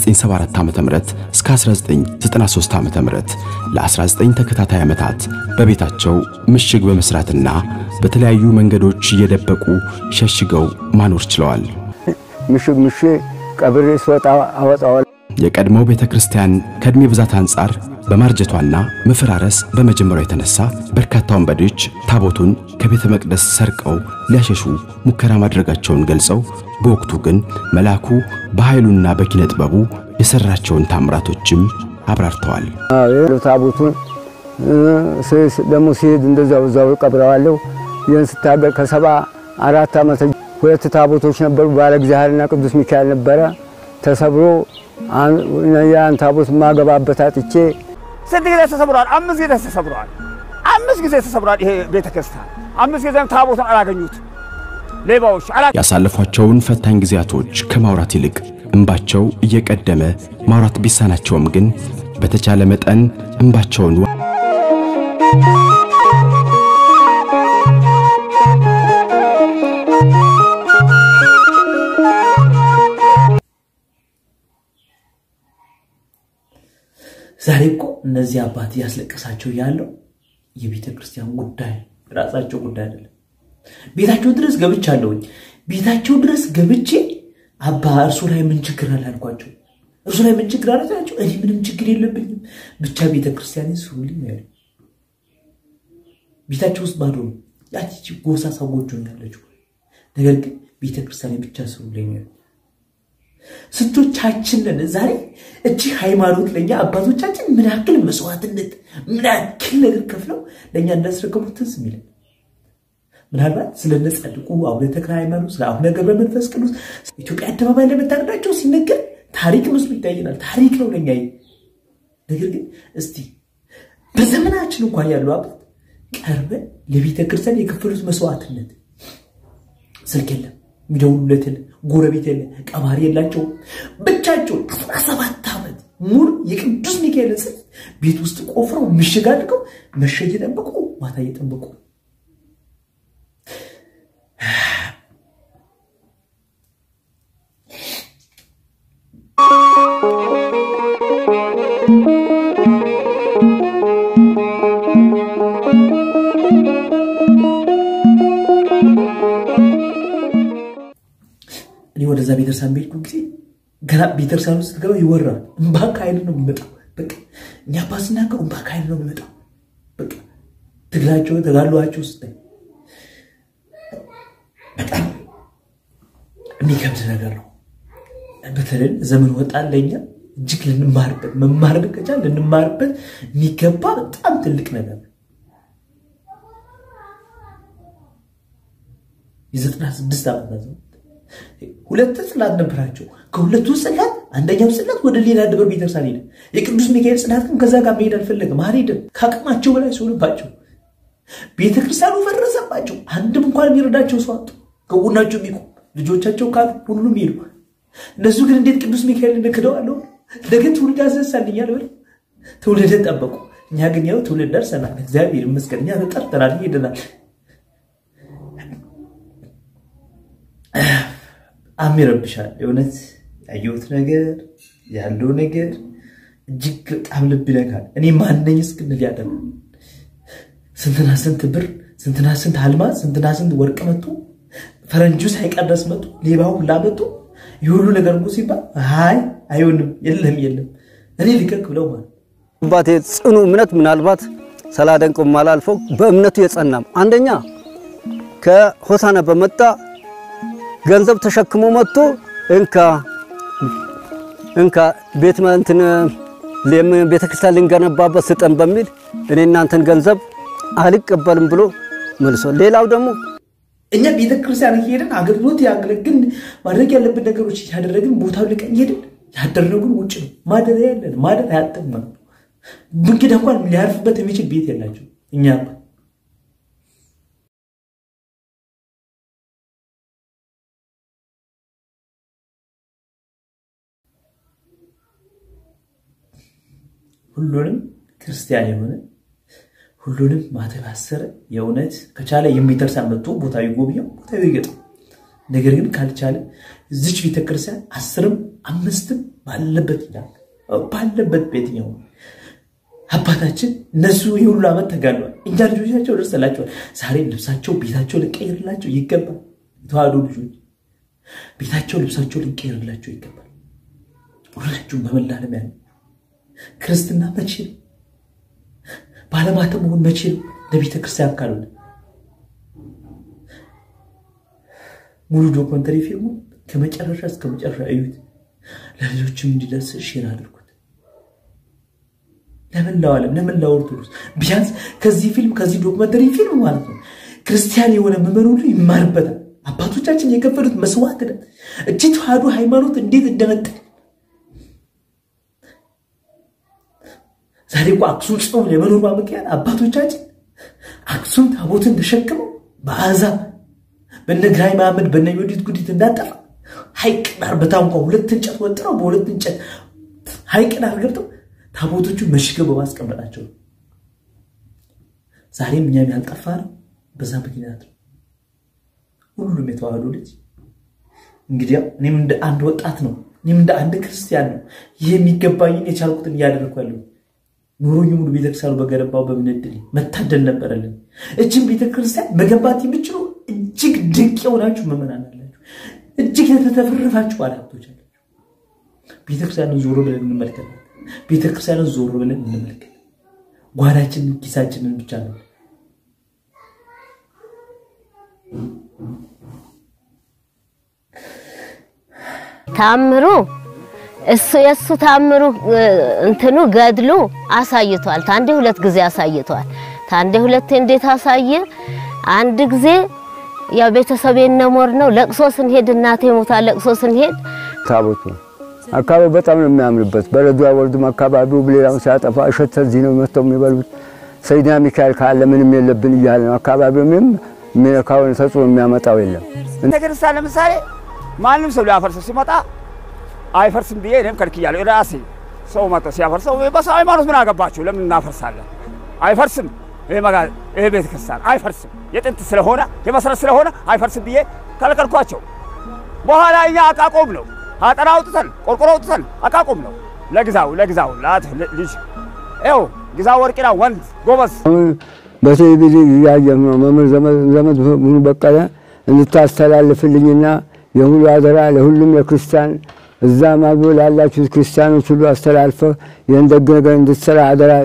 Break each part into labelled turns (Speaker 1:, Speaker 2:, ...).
Speaker 1: ከ1974 ዓ.ም እስከ 1993 ዓ.ም ለ19 ተከታታይ ዓመታት በቤታቸው ምሽግ በመስራትና በተለያዩ መንገዶች እየደበቁ ሸሽገው ማኖር ችለዋል።
Speaker 2: ምሽግ ምሽ ቀብሬ ስወጣ አወጣዋል።
Speaker 1: የቀድሞው ቤተ ክርስቲያን ከዕድሜ ብዛት አንጻር በማርጀቷና መፈራረስ በመጀመሯ የተነሳ በርካታ ወንበዴዎች ታቦቱን ከቤተ መቅደስ ሰርቀው ሊያሸሹ ሙከራ ማድረጋቸውን ገልጸው በወቅቱ ግን መልአኩ በኃይሉና በኪነ ጥበቡ የሠራቸውን ታምራቶችም አብራርተዋል።
Speaker 2: ታቦቱን ደግሞ ሲሄድ እንደዛው እዛው ቀብረዋለሁ። ይህን ስታገር ከሰባ አራት ዓመት ሁለት ታቦቶች ነበሩ። ባለ እግዚአብሔርና ቅዱስ ሚካኤል ነበረ። ተሰብሮ ያን ታቦት ማገባበት አጥቼ
Speaker 3: ስንት ጊዜ ተሰብሯል? አምስት ጊዜ ተሰብሯል። አምስት ጊዜ ተሰብሯል። ይሄ ቤተ ክርስቲያን አምስት ጊዜም ታቦቱን አላገኙት ሌባዎች አላ
Speaker 1: ያሳለፏቸውን ፈታኝ ጊዜያቶች ከማውራት ይልቅ እንባቸው እየቀደመ ማውራት ቢሳናቸውም ግን በተቻለ መጠን እንባቸውን
Speaker 4: ዛሬ እኮ እነዚህ አባት እያስለቀሳቸው ያለው የቤተ ክርስቲያን ጉዳይ ራሳቸው ጉዳይ አይደለም። ቤታቸው ድረስ ገብቻለሁኝ። ቤታቸው ድረስ ገብቼ አባ እርሱ ላይ ምን ችግር አለ አልኳቸው። እርሱ ላይ ምን ችግር አለ ናቸው። እኔ ምንም ችግር የለብኝም፣ ብቻ ቤተ ክርስቲያን ስሩልኝ ያሉ ቤታቸው ውስጥ ባዶ ነው። ያቺ ጎሳ ሰዎች ያለችው ነገር ግን ቤተ ክርስቲያን ብቻ ስሩልኝ ያሉ ስንቶቻችንን ዛሬ እጅግ ሃይማኖት ለእኛ አባቶቻችን ምን ያክል መስዋዕትነት ምን ያክል ነገር ከፍለው ለእኛ እንዳስረከቡት ትዝ የሚለን ምናልባት ስለነ ጻድቁ አቡነ ተክለ ሃይማኖት፣ ስለ አቡነ ገብረ መንፈስ ቅዱስ ኢትዮጵያ አደባባይ ለመታረዳቸው ሲነገር ታሪክ መስሎ ይታየናል። ታሪክ ነው ለኛ። ነገር ግን እስቲ በዘመናችን እንኳን ያሉ አባት ቀርበን ለቤተ ክርስቲያን የከፈሉት መስዋዕትነት ስልክ የለም የሚደውሉለት የለ፣ ጎረቤት የለ፣ ቀባሪ የላቸውም። ብቻቸውን አስራ ሰባት ዓመት ሙሉ የቅዱስ ሚካኤልን ጽሕፈት ቤት ውስጥ ቆፍረው ምሽግ አድርገው መሸ እየጠበቁ ማታ እየጠበቁ እኔ ወደዛ ቤተክርስቲያን በሄድኩ ጊዜ ገና ቤተክርስቲያን ውስጥ ስትገባ ይወራል። እምባ ከኃይል ነው የሚመጣው። በቃ እኛ አባ ሲናገሩ እምባ ከኃይል ነው የሚመጣው። በቃ ትግላቸው ተጋድሏቸው ውስጥ በጣም የሚከብድ ነገር ነው። በተለይ ዘመን ወጣን ለኛ እጅግ ልንማርበት መማር ከቻል ልንማርበት የሚገባ በጣም ትልቅ ነገር ነው። የዘጠና ስድስት ዓመት ነው። ሁለት ጽላት ነበራቸው። ከሁለቱ ጽላት አንደኛው ጽላት ወደ ሌላ ደብር ቤተክርስቲያን ሄደ። የቅዱስ ሚካኤል ጽላት ግን ከዛ ጋር መሄድ አልፈለገም፣ አልሄደም። ከአቅማቸው በላይ ሲሆንባቸው ቤተክርስቲያኑ ፈረሰባቸው። አንድም እንኳን የሚረዳቸው ሰው አጡ። ከጎናቸው የሚቆም ልጆቻቸው ካሉ ሁሉም ሄዱ። እነሱ ግን እንዴት ቅዱስ ሚካኤል እንክደዋለሁ? ነገ ትውልድ ያስነሳልኛል ብለው ትውልድን ጠበቁ። እኛ ግን ያው ትውልድ ደርሰናል። እግዚአብሔር ይመስገን። እኛ ተጠርተናል፣ ሄደናል። በጣም ይረብሻል። የእውነት ያየሁት ነገር ያለው ነገር እጅግ በጣም ልብ ይነካል። እኔ ማነኝ እስክንል ያደረ ስንትና ስንት ብር፣ ስንትና ስንት አልማዝ፣ ስንትና ስንት ወርቅ መጡ። ፈረንጁ ሳይቀር ድረስ መጡ። ሌባው ሁላ መጡ። የሁሉ ነገር እኮ ሲባል አይ አይሆንም፣ የለም የለም እኔ ልቀቅ ብለው ማለት
Speaker 2: አባቴ ጽኑ እምነት ምናልባት ሳላደንቀው ማላልፈው በእምነቱ የጸናም አንደኛ ከሆሳና በመጣ ገንዘብ ተሸክሞ መጥቶ እንካ እንካ ቤት እንትን ቤተ ክርስቲያን ልንገነባበት ስጠን በሚል እኔ እናንተን ገንዘብ አልቀበልም ብሎ መልሶ ሌላው ደግሞ
Speaker 4: እኛ ቤተ ክርስቲያን ሄድን አገልግሎት ያገለግል ማድረግ ያለብን ነገሮች እያደረግን ቦታው ልቀን ሄድን። ያደረጉን ውጭ ነው። ማደሪያ ያለን ማደር አያጠም ነው። እንግዳ እንኳን ሊያርፍበት የሚችል ቤት የላቸው እኛ ሁሉንም ክርስቲያን የሆነ ሁሉንም ማተብ ያሰረ የእውነት ከቻለ የሚደርሳን መጥቶ ቦታ ይጎብኘው፣ ቦታ ይገጠው። ነገር ግን ካልቻለ እዚች ቤተክርስቲያን አስርም አምስትም ባለበት ይላል ባለበት በየትኛው አባታችን እነሱ የሁሉ ዓመት ተጋድሏል። እኛ ልጆቻቸው ደርሰላቸዋል። ዛሬም ልብሳቸው ቤታቸው ልንቀይርላቸው ይገባል። የተዋህዶ ልጆች ቤታቸው ልብሳቸው ልንቀይርላቸው ይገባል። ሁላችሁም በመላ ዓለም ያለ ክርስትና መቼ ነው? ባለማተም መሆን መቼ ነው? ለቤተ ክርስቲያን ካልሆነ ሙሉ ዶክመንተሪ ፊልሙ ከመጨረሻ እስከ መጨረሻ እዩት። ለልጆችም እንዲደርስ ሼር አድርጉት። ለመላው ዓለም ለመላው ኦርቶዶክስ ቢያንስ ከዚህ ፊልም ከዚህ ዶክመንተሪ ፊልም ማለት ነው ክርስቲያን የሆነ ምዕመን ሁሉ ይማርበታል። አባቶቻችን የከፈሉት መስዋዕትነት እጅ ተዋህዶ ሃይማኖት እንዴት እንደነጠል ዛሬ እኮ አክሱም ጽዮን የመኖሯ ምክንያት አባቶቻችን አክሱም ታቦትን ተሸክመው በአሕዛብ በነ ግራኝ መሐመድ በነ ዮዲት ጉዲት እንዳጠፋ ሐይቅ ዳር በታንኳ ሁለት እንጨት ወጥረው በሁለት እንጨት ሐይቅ ዳር ገብተው ታቦቶቹን መሽገው በማስቀመጣቸው ነው። ዛሬም እኛም ያልጠፋ ነው በዛ ምክንያት ነው። ሁሉም የተዋህዶ ልጅ እንግዲህ እኔም እንደ አንድ ወጣት ነው፣ እኔም እንደ አንድ ክርስቲያን ነው። ይህ የሚገባኝን የቻልኩትን እያደረግኩ ያለው ኑሮኝ ሙሉ ቤተክርስቲያኑ በገነባው በምንድል መታደል ነበረልን። እጅም ቤተክርስቲያን መገንባት የምችሉ እጅግ ድንቅ የሆናችሁ ምዕመናን አላችሁ። እጅግ የተተፈረፋችሁ ባለሀብቶች አላችሁ። ቤተክርስቲያንን ዞሮ ብለን እንመልከት። ቤተክርስቲያንን ዞሮ ብለን እንመልከት። ጓዳችንን ኪሳችንን ብቻ ነው
Speaker 5: ታምሩ እሱ የእሱ ታምሩ እንትኑ ገድሉ አሳይቷል። ታንዴ ሁለት ጊዜ አሳይቷል። ታንዴ ሁለቴ እንዴት አሳየ? አንድ ጊዜ ያው ቤተሰቤ ነሞር ነው ለቅሶ ስንሄድ እናቴ ሞታ ለቅሶ ስንሄድ
Speaker 2: ታቦቱ አካባቢ በጣም ነው የሚያምርበት። በረዶ አይወርድም። አካባቢው ሌላውን ሲያጠፋ እሸት እዚህ ነው መጥተው የሚበሉት። ሰይድና ሚካኤል ካለ ምንም የለብን እያለ ነው። አካባቢው ምንም የሚነካውን ተጽዕኖ የሚያመጣው የለም።
Speaker 3: ቤተክርስቲያን ለምሳሌ ማንም ሰው ሊያፈርስ ሲመጣ አይፈርስም ብዬ እኔም ከልክያለሁ። ራሴ ሰው መጥቶ ሲያፈርሰው በሰው ሃይማኖት ምን አገባችሁ? ለምን እናፈርሳለን? አይፈርስም። ይሄ መጋ ይሄ ቤተክርስቲያን አይፈርስም። የጥንት ስለሆነ የመሰረት ስለሆነ አይፈርስም ብዬ ከለከልኳቸው። በኋላ እኛ አቃቆም ነው አጠራ አውጥተን ቆርቆሮ አውጥተን አቃቆም ነው ለግዛው ለግዛው ላት ልጅ ይኸው ግዛው ወርቂና ወንድ ጎበዝ
Speaker 2: አሁን በቴሌቪዥን እያየሁ ነው። መምህር ዘመድ ሙሉ በቀለ እንድታስተላልፍልኝና የሁሉ አደራ ለሁሉም ለክርስቲያን እዛ ማግቦ ላላችሁት ክርስቲያኖች ሁሉ አስተላልፈህ ይህን ደግ ነገር እንድትሰራ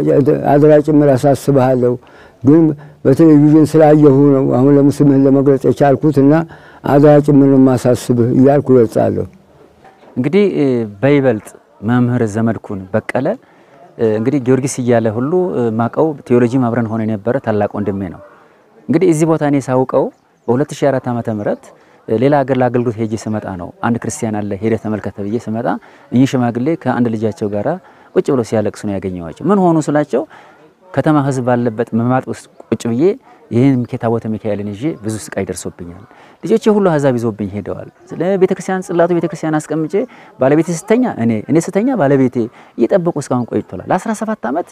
Speaker 2: አደራ ጭምር አሳስብሃለሁ። ግን በቴሌቪዥን ስላየሁ ነው አሁን ለምስምህን ለመግለጽ የቻልኩት እና አደራ ጭምር ነው የማሳስብህ እያልኩ እገልጻለሁ።
Speaker 6: እንግዲህ በይበልጥ መምህር ዘመድኩን በቀለ እንግዲህ ጊዮርጊስ እያለ ሁሉ ማቀው ቴዎሎጂ አብረን ሆነ የነበረ ታላቅ ወንድሜ ነው። እንግዲህ እዚህ ቦታ እኔ ሳውቀው በ2004 ዓመተ ምህረት ሌላ ሀገር ለአገልግሎት ሄጄ ስመጣ ነው። አንድ ክርስቲያን አለ ሄደ ተመልከተ ብዬ ስመጣ እኚህ ሽማግሌ ከአንድ ልጃቸው ጋራ ቁጭ ብለው ሲያለቅሱ ነው ያገኘዋቸው። ምን ሆኑ ስላቸው ከተማ ህዝብ ባለበት መማጥ ውስጥ ቁጭ ብዬ ይህን ታቦተ ሚካኤልን ይዤ ብዙ ስቃይ ደርሶብኛል። ልጆቼ ሁሉ አሕዛብ ይዞብኝ ሄደዋል። ስለ ቤተክርስቲያን ጽላቱ ቤተክርስቲያን አስቀምጬ ባለቤቴ ስተኛ እኔ እኔ ስተኛ ባለቤቴ እየጠበቁ እስካሁን ቆይቷል። ለ17 ዓመት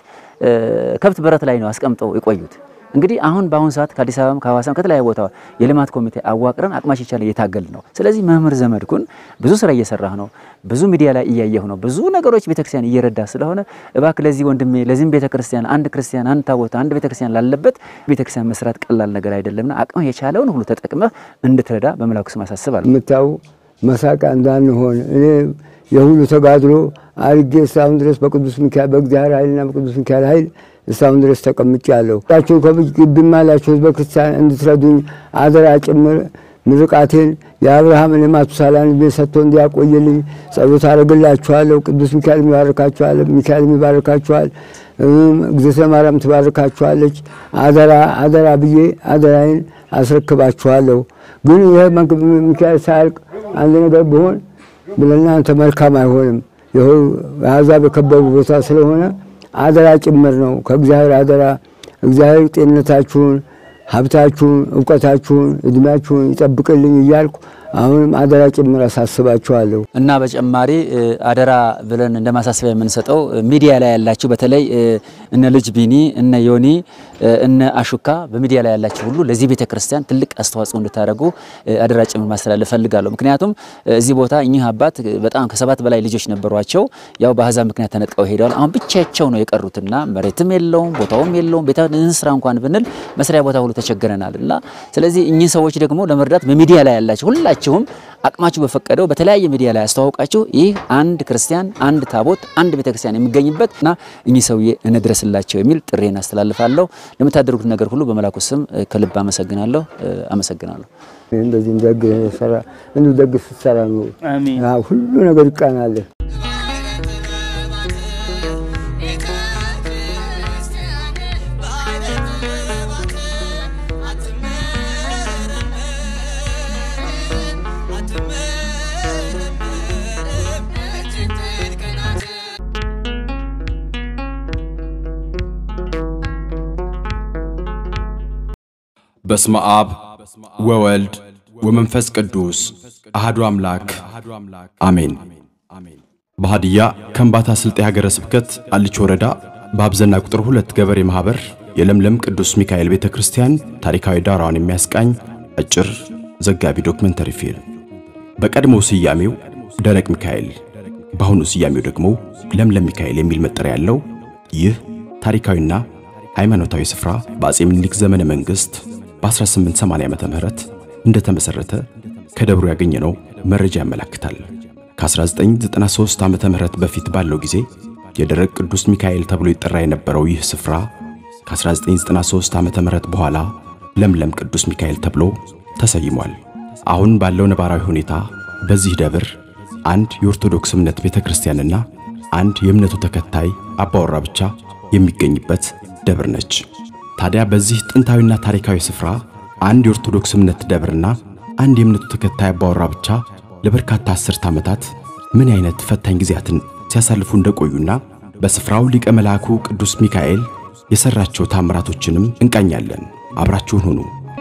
Speaker 6: ከብት በረት ላይ ነው አስቀምጠው የቆዩት። እንግዲህ አሁን በአሁን ሰዓት ከአዲስ አበባም ከሐዋሳም ከተለያዩ ቦታ የልማት ኮሚቴ አዋቅረን አቅማች ይቻለ እየታገል ነው። ስለዚህ መምህር ዘመድኩን ብዙ ስራ እየሰራህ ነው፣ ብዙ ሚዲያ ላይ እያየሁ ነው፣ ብዙ ነገሮች ቤተክርስቲያን እየረዳ ስለሆነ እባክህ ለዚህ ወንድሜ ለዚህም ቤተክርስቲያን አንድ ክርስቲያን አንድ ታቦት አንድ ቤተክርስቲያን ላለበት ቤተክርስቲያን መስራት ቀላል ነገር አይደለምና አቅምህ የቻለውን ሁሉ ተጠቅመህ እንድትረዳ በመላኩ ስም አሳስባለሁ።
Speaker 2: የምታዩ መሳቂያ እንዳንሆን እኔ የሁሉ ተጋድሎ አድርጌ እስካሁን ድረስ በቅዱስ ሚካኤል በእግዚአብሔር ኃይልና በቅዱስ ሚካኤል ኃይል እስካሁን ድረስ ተቀምጫለሁ። ያችሁ ከግቢም ያላችሁ ህዝበ ክርስቲያን እንድትረዱኝ አደራ ጭምር ምርቃቴን የአብርሃምን የማቱሳላን ዕድሜ ሰጥቶ እንዲያቆይልኝ ጸሎት አደርግላችኋለሁ። ቅዱስ ሚካኤል ይባርካችኋል፣ ሚካኤል ይባርካችኋል፣ እግዝእተ ማርያም ትባርካችኋለች። አደራ አደራ ብዬ አደራዬን አስረክባችኋለሁ። ግን ይህ ሚካኤል ሳያልቅ አንድ ነገር ቢሆን ለእናንተ መልካም አይሆንም። አሕዛብ የከበቡ ቦታ ስለሆነ አደራ ጭምር ነው። ከእግዚአብሔር አደራ እግዚአብሔር ጤንነታችሁን፣ ሀብታችሁን፣ እውቀታችሁን፣ እድሜያችሁን ይጠብቅልኝ እያልኩ አሁንም አደራ ጭምር አሳስባችኋለሁ።
Speaker 6: እና በጨማሪ እ፣ አደራ ብለን እንደ ማሳሰቢያ የምንሰጠው እ፣ ሚዲያ ላይ ያላችሁ በተለይ እ፣ እነ ልጅ ቢኒ እነ ዮኒ እ፣ እነ አሹካ በሚዲያ ላይ ያላችሁ ሁሉ ለዚህ ቤተ ክርስቲያን ትልቅ አስተዋጽኦ እንድታደርጉ እ፣ አደራ ጭምር ማስተላለፍ ፈልጋለሁ። ምክንያቱም እ፣ እዚህ ቦታ እኚህ አባት እ፣ በጣም ከሰባት በላይ ልጆች ነበሯቸው። ያው በአሕዛብ ምክንያት ተነጥቀው ሄደዋል። አሁን ብቻቸው ነው የቀሩትና መሬትም የለውም ቦታውም የለውም። ቤተ ስራ እንኳን ብንል መስሪያ ቦታ ሁሉ ተቸግረናል እና ስለዚህ እኚህ ሰዎች ደግሞ ለመርዳት በሚዲያ ላይ ያላችሁ ሁላችሁም አቅማችሁ በፈቀደው በተለያየ ሚዲያ ላይ አስተዋውቃችሁ ይህ አንድ ክርስቲያን አንድ ታቦት አንድ ቤተክርስቲያን የሚገኝበት እና እኚህ ሰውዬ እንድረስላቸው የሚል ጥሬን አስተላልፋለሁ። ለምታደርጉት ነገር ሁሉ በመላኩ ስም እ፣ ከልብ አመሰግናለሁ እ፣ አመሰግናለሁ።
Speaker 2: እንደዚህ ደግ ሰራ እንዲሁ ደግ ስትሰራ ነው
Speaker 7: አሜን።
Speaker 2: አዎ፣ ሁሉ ነገር ይቃናል።
Speaker 1: በስመ አብ ወወልድ ወመንፈስ ቅዱስ አህዱ አምላክ አሜን። በሃዲያ ከምባታ ስልጤ ሀገረ ስብከት አልች ወረዳ በአብዘና ቁጥር ሁለት ገበሬ ማኅበር የለምለም ቅዱስ ሚካኤል ቤተ ክርስቲያን ታሪካዊ ዳራዋን የሚያስቃኝ አጭር ዘጋቢ ዶክመንተሪ ፊልም በቀድሞ ስያሜው ደረቅ ሚካኤል በአሁኑ ስያሜው ደግሞ ለምለም ሚካኤል የሚል መጠሪያ ያለው ይህ ታሪካዊና ሃይማኖታዊ ስፍራ በአጼ ምኒልክ ዘመነ መንግሥት በ1880 ዓመተ ምህረት እንደተመሠረተ ከደብሩ ያገኘነው መረጃ ያመለክታል። ከ1993 ዓመተ ምህረት በፊት ባለው ጊዜ የደረቅ ቅዱስ ሚካኤል ተብሎ ይጠራ የነበረው ይህ ስፍራ ከ1993 ዓመተ ምህረት በኋላ ለምለም ቅዱስ ሚካኤል ተብሎ ተሰይሟል። አሁን ባለው ነባራዊ ሁኔታ በዚህ ደብር አንድ የኦርቶዶክስ እምነት ቤተ ክርስቲያንና አንድ የእምነቱ ተከታይ አባወራ ብቻ የሚገኝበት ደብር ነች። ታዲያ በዚህ ጥንታዊና ታሪካዊ ስፍራ አንድ የኦርቶዶክስ እምነት ደብርና አንድ የእምነቱ ተከታይ አባወራ ብቻ ለበርካታ አስርት ዓመታት ምን አይነት ፈታኝ ጊዜያትን ሲያሳልፉ እንደቆዩና በስፍራው ሊቀ መልአኩ ቅዱስ ሚካኤል የሰራቸው ታምራቶችንም እንቃኛለን። አብራችሁን ሁኑ።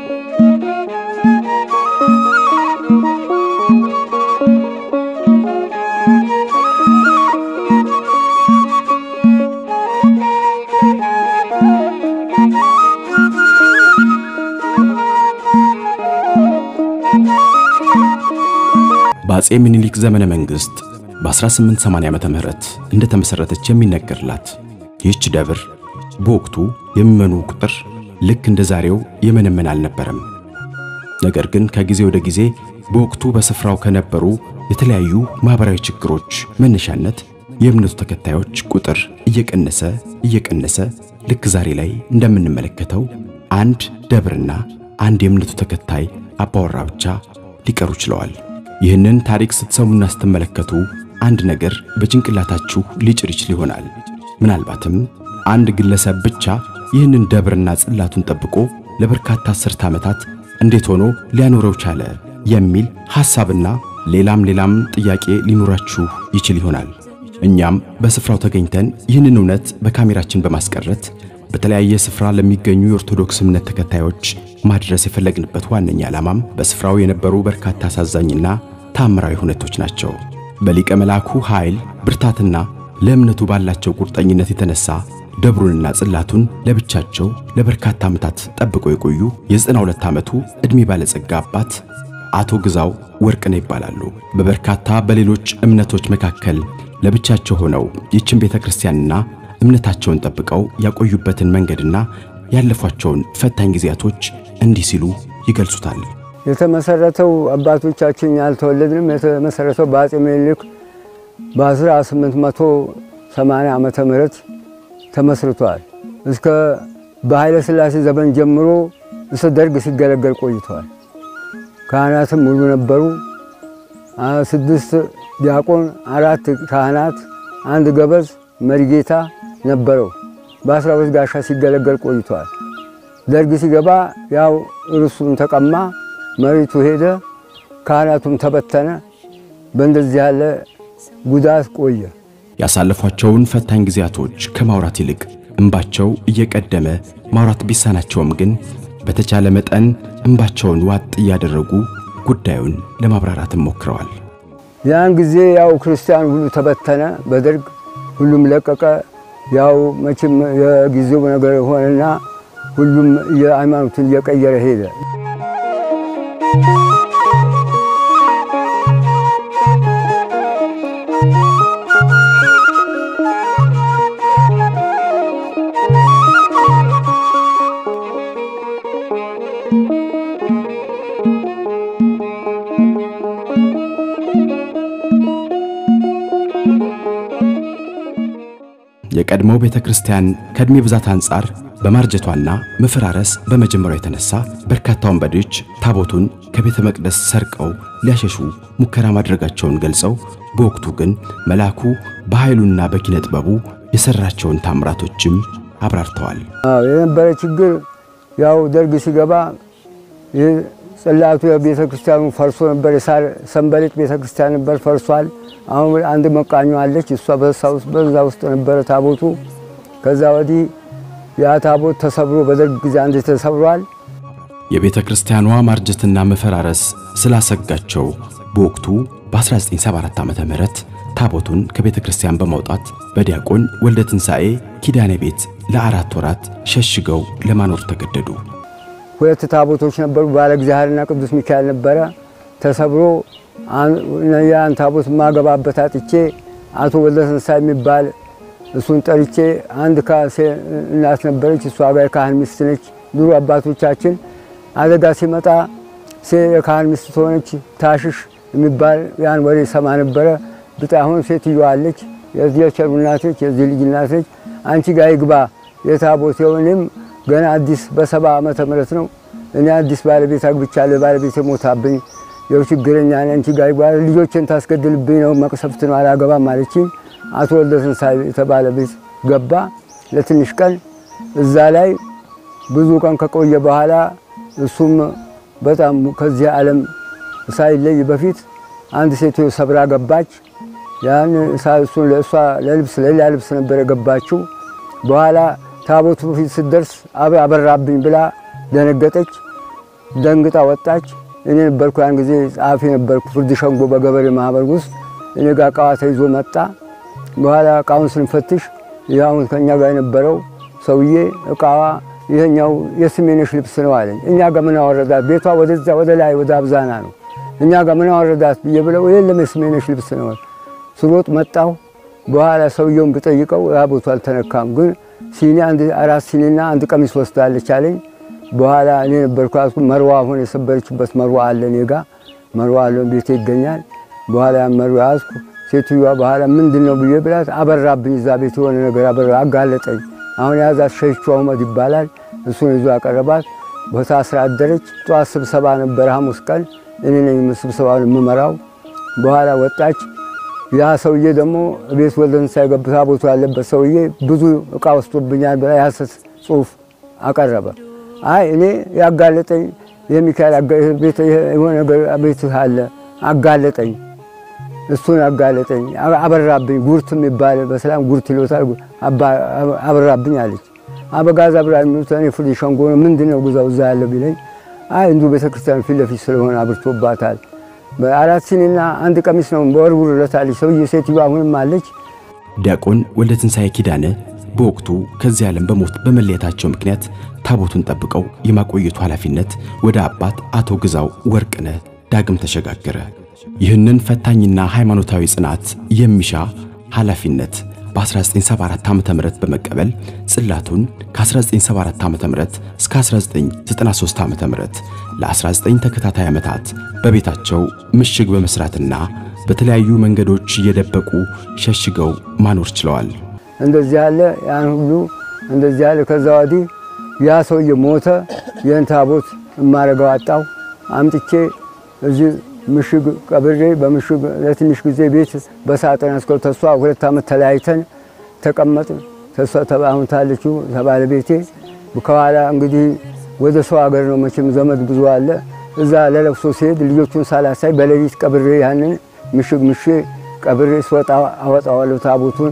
Speaker 1: በአጼ ምኒልክ ዘመነ መንግሥት በ1880 ዓመተ ምህረት እንደተመሠረተች የሚነገርላት ይህች ደብር በወቅቱ የሚመኑ ቁጥር ልክ እንደ ዛሬው የመነመን አልነበረም። ነገር ግን ከጊዜ ወደ ጊዜ በወቅቱ በስፍራው ከነበሩ የተለያዩ ማኅበራዊ ችግሮች መነሻነት የእምነቱ ተከታዮች ቁጥር እየቀነሰ እየቀነሰ ልክ ዛሬ ላይ እንደምንመለከተው አንድ ደብርና አንድ የእምነቱ ተከታይ አባወራ ብቻ ሊቀሩ ችለዋል። ይህንን ታሪክ ስትሰሙና ስትመለከቱ አንድ ነገር በጭንቅላታችሁ ሊጭር ይችል ይሆናል። ምናልባትም አንድ ግለሰብ ብቻ ይህንን ደብርና ጽላቱን ጠብቆ ለበርካታ አስርተ ዓመታት እንዴት ሆኖ ሊያኖረው ቻለ የሚል ሐሳብና ሌላም ሌላም ጥያቄ ሊኖራችሁ ይችል ይሆናል። እኛም በስፍራው ተገኝተን ይህንን እውነት በካሜራችን በማስቀረት በተለያየ ስፍራ ለሚገኙ የኦርቶዶክስ እምነት ተከታዮች ማድረስ የፈለግንበት ዋነኛ ዓላማም በስፍራው የነበሩ በርካታ አሳዛኝና ታምራዊ ሁነቶች ናቸው። በሊቀ መልአኩ ኃይል ብርታትና ለእምነቱ ባላቸው ቁርጠኝነት የተነሳ ደብሩንና ጽላቱን ለብቻቸው ለበርካታ ዓመታት ጠብቀው የቆዩ የ92 ዓመቱ ዕድሜ ባለጸጋ አባት አቶ ግዛው ወርቅነህ ይባላሉ። በበርካታ በሌሎች እምነቶች መካከል ለብቻቸው ሆነው ይህችን ቤተ ክርስቲያንና እምነታቸውን ጠብቀው ያቆዩበትን መንገድና ያለፏቸውን ፈታኝ ጊዜያቶች እንዲህ ሲሉ ይገልጹታል።
Speaker 2: የተመሰረተው አባቶቻችን ያልተወለድንም የተመሰረተው በአጼ ምኒልክ በ1880 ዓመተ ምህረት ተመስርቷል። እስከ በኃይለ ሥላሴ ዘመን ጀምሮ እስከ ደርግ ሲገለገል ቆይተዋል። ካህናትም ሙሉ ነበሩ። ስድስት ዲያቆን፣ አራት ካህናት፣ አንድ ገበዝ መሪጌታ ነበረው። በአስራ ሁለት ጋሻ ሲገለገል ቆይተዋል። ደርግ ሲገባ ያው እርሱን ተቀማ፣ መሬቱ ሄደ፣ ካህናቱም ተበተነ። በእንደዚህ ያለ ጉዳት ቆየ።
Speaker 1: ያሳለፏቸውን ፈታኝ ጊዜያቶች ከማውራት ይልቅ እንባቸው እየቀደመ ማውራት ቢሳናቸውም ግን በተቻለ መጠን እንባቸውን ዋጥ እያደረጉ ጉዳዩን ለማብራራትም ሞክረዋል።
Speaker 2: ያን ጊዜ ያው ክርስቲያን ሁሉ ተበተነ፣ በደርግ ሁሉም ለቀቀ። ያው መቼም የጊዜው ነገር ሆነና ሁሉም የሃይማኖቱን እየቀየረ ሄደ።
Speaker 1: የቀድሞው ቤተ ክርስቲያን ከዕድሜ ብዛት አንጻር በማርጀቷና መፈራረስ በመጀመሯ የተነሳ በርካታ ወንበዴዎች ታቦቱን ከቤተ መቅደስ ሰርቀው ሊያሸሹ ሙከራ ማድረጋቸውን ገልጸው በወቅቱ ግን መልአኩ በኃይሉና በኪነ ጥበቡ የሠራቸውን ታምራቶችም አብራርተዋል።
Speaker 2: አዎ የነበረ ችግር ያው ደርግ ሲገባ ይህ ጽላቱ የቤተ ክርስቲያኑ ፈርሶ ነበር። የሳር ሰንበሌጥ ቤተ ክርስቲያን ነበር፣ ፈርሷል። አሁን አንድ መቃኞ አለች፣ እሷ በዛ ውስጥ ነበረ ታቦቱ። ከዛ ወዲህ ያ ታቦት ተሰብሮ በደርግ ጊዜ አንድ ተሰብሯል።
Speaker 1: የቤተ ክርስቲያኗ ማርጀትና መፈራረስ ስላሰጋቸው በወቅቱ በ1974 ዓ ም ታቦቱን ከቤተ ክርስቲያን በማውጣት በዲያቆን ወልደ ትንሣኤ ኪዳኔ ቤት ለአራት ወራት ሸሽገው ለማኖር ተገደዱ።
Speaker 2: ሁለት ታቦቶች ነበሩ። ባለ እግዚአብሔርና ቅዱስ ሚካኤል ነበረ። ተሰብሮ ያን ታቦት ማገባበት አጥቼ አቶ ወልደ ትንሣኤ የሚባል እሱን ጠርቼ አንድ ካሴ እናት ነበረች። እሷ ጋር የካህን ሚስት ነች። ድሮ አባቶቻችን አደጋ ሲመጣ የካህን ሚስት ትሆነች ታሽሽ የሚባል ያን ወሬ ሰማ ነበረ። ብጣ አሁን ሴትዮዋ አለች። የዚህ የቸሩ እናት ነች፣ የዚህ ልጅ እናት ነች። አንቺ ጋር ይግባ የታቦት እኔም ገና አዲስ በሰባ ዓመተ ምህረት ነው እኔ አዲስ ባለቤት አግብቻለሁ። ባለቤት ሞታብኝ የው ችግረኛ ነኝ። አንቺ ጋር ይግባ ልጆችን ታስገድልብኝ ነው መቅሰፍት ነው አላገባም አለችኝ። አቶ ወልደ ትንሣኤ የተባለ ቤት ገባ ለትንሽ ቀን። እዛ ላይ ብዙ ቀን ከቆየ በኋላ እሱም በጣም ከዚህ ዓለም ሳይለይ በፊት አንድ ሴትዮ ሰብራ ገባች። ያን እሱን ለእሷ ለልብስ ለሌላ ልብስ ነበር የገባችው። በኋላ ታቦቱ በፊት ስትደርስ አበራብኝ ብላ ደነገጠች። ደንግጣ ወጣች። እኔ ነበርኩ ያን ጊዜ ጸሐፊ ነበርኩ ፍርድ ሸንጎ በገበሬ ማህበር ውስጥ እኔ ጋር እቃዋ ተይዞ መጣ። በኋላ እቃውን ስንፈትሽ ያሁን ከእኛ ጋር የነበረው ሰውዬ እቃዋ ይሄኛው የስሜነሽ ልብስ ነው አለኝ። እኛ ጋር ምን አወረዳት? ቤቷ ወደዛ ወደ ላይ ወደ አብዛና ነው። እኛ ጋር ምን አወረዳት ብዬ ብለው የለም የስሜነሽ ልብስ ነው። ስሮጥ መጣሁ። በኋላ ሰውየውን ብጠይቀው ታቦቱ አልተነካም፣ ግን ሲኒ አንድ አራት ሲኒና አንድ ቀሚስ ወስዳለች አለኝ። በኋላ እኔ ነበርኩ ያዝኩ። መርዋ አሁን የሰበረችበት መርዋ አለ እኔ ጋ መርዋ አለ ቤቴ ይገኛል። በኋላ ያን መርዋ ያዝኩ። ሴትዮዋ በኋላ ምንድን ነው ብዬ ብላት አበራብኝ። እዛ ቤት የሆነ ነገር አበራ አጋለጠኝ። አሁን የያዛት ሸይቹ አህመድ ይባላል። እሱን ይዞ አቀረባት። ቦታ ስራ አደረች። ጠዋት ስብሰባ ነበረ ሐሙስ ቀን እኔ ነኝ ስብሰባውን የምመራው። በኋላ ወጣች። ያ ሰውዬ ደግሞ ቤት ወልደ ትንሣኤ ገብታ ታቦቱ ያለበት ሰውዬ ብዙ እቃ ወስዶብኛል ብላ የሐሰት ጽሑፍ አቀረበ። አይ እኔ ያጋለጠኝ የሚካኤል የሆነ ነገር ቤት አለ አጋለጠኝ፣ እሱን አጋለጠኝ፣ አበራብኝ። ጉርት የሚባል በሰላም ጉርት ይሎታል አበራብኝ አለች። አበጋዝ አብራ የሚሉት እኔ ፍርድ ሸንጎ ነው ምንድን ነው ጉዛው እዛ ያለው ቢለኝ አይ እንዱ ቤተክርስቲያን ፊት ለፊት ስለሆነ አብርቶባታል አራት ሲኒና አንድ ቀሚስ ነው በወርውርለታለች። ሰውዬ ሴትዮ አሁንም አለች።
Speaker 1: ዲያቆን ወልደ ትንሣኤ ኪዳነ በወቅቱ ከዚህ ዓለም በሞት በመለየታቸው ምክንያት ታቦቱን ጠብቀው የማቆየቱ ኃላፊነት ወደ አባት አቶ ግዛው ወርቅነህ ዳግም ተሸጋገረ። ይህንን ፈታኝና ሃይማኖታዊ ጽናት የሚሻ ኃላፊነት በ1974 ዓ.ም በመቀበል ጽላቱን ከ1974 ዓ.ም እስከ 1993 ዓ.ም ለ19 ተከታታይ ዓመታት በቤታቸው ምሽግ በመስራትና በተለያዩ መንገዶች እየደበቁ ሸሽገው ማኖር ችለዋል።
Speaker 2: እንደዚህ ያለ ያን ሁሉ እንደዚህ ያለ ከዛ ወዲህ ያ ሰውዬ ሞተ። ይህን ታቦት እማረገው አጣው። አምጥቼ እዚህ ምሽግ ቀብሬ በምሽግ ለትንሽ ጊዜ ቤት በሳጥን አስከው ተሷ ሁለት ዓመት ተለያይተን ተቀመጥን። ተሷ አሁን ታለችው ባለቤቴ ከኋላ እንግዲህ ወደ ሰው ሀገር ነው መቼም ዘመድ ብዙ አለ። እዛ ለለቅሶ ሲሄድ ልጆቹን ሳላሳይ በሌሊት ቀብሬ ያንን ምሽግ ምሼ ቀብሬ ስወጣ አወጣዋለሁ ታቦቱን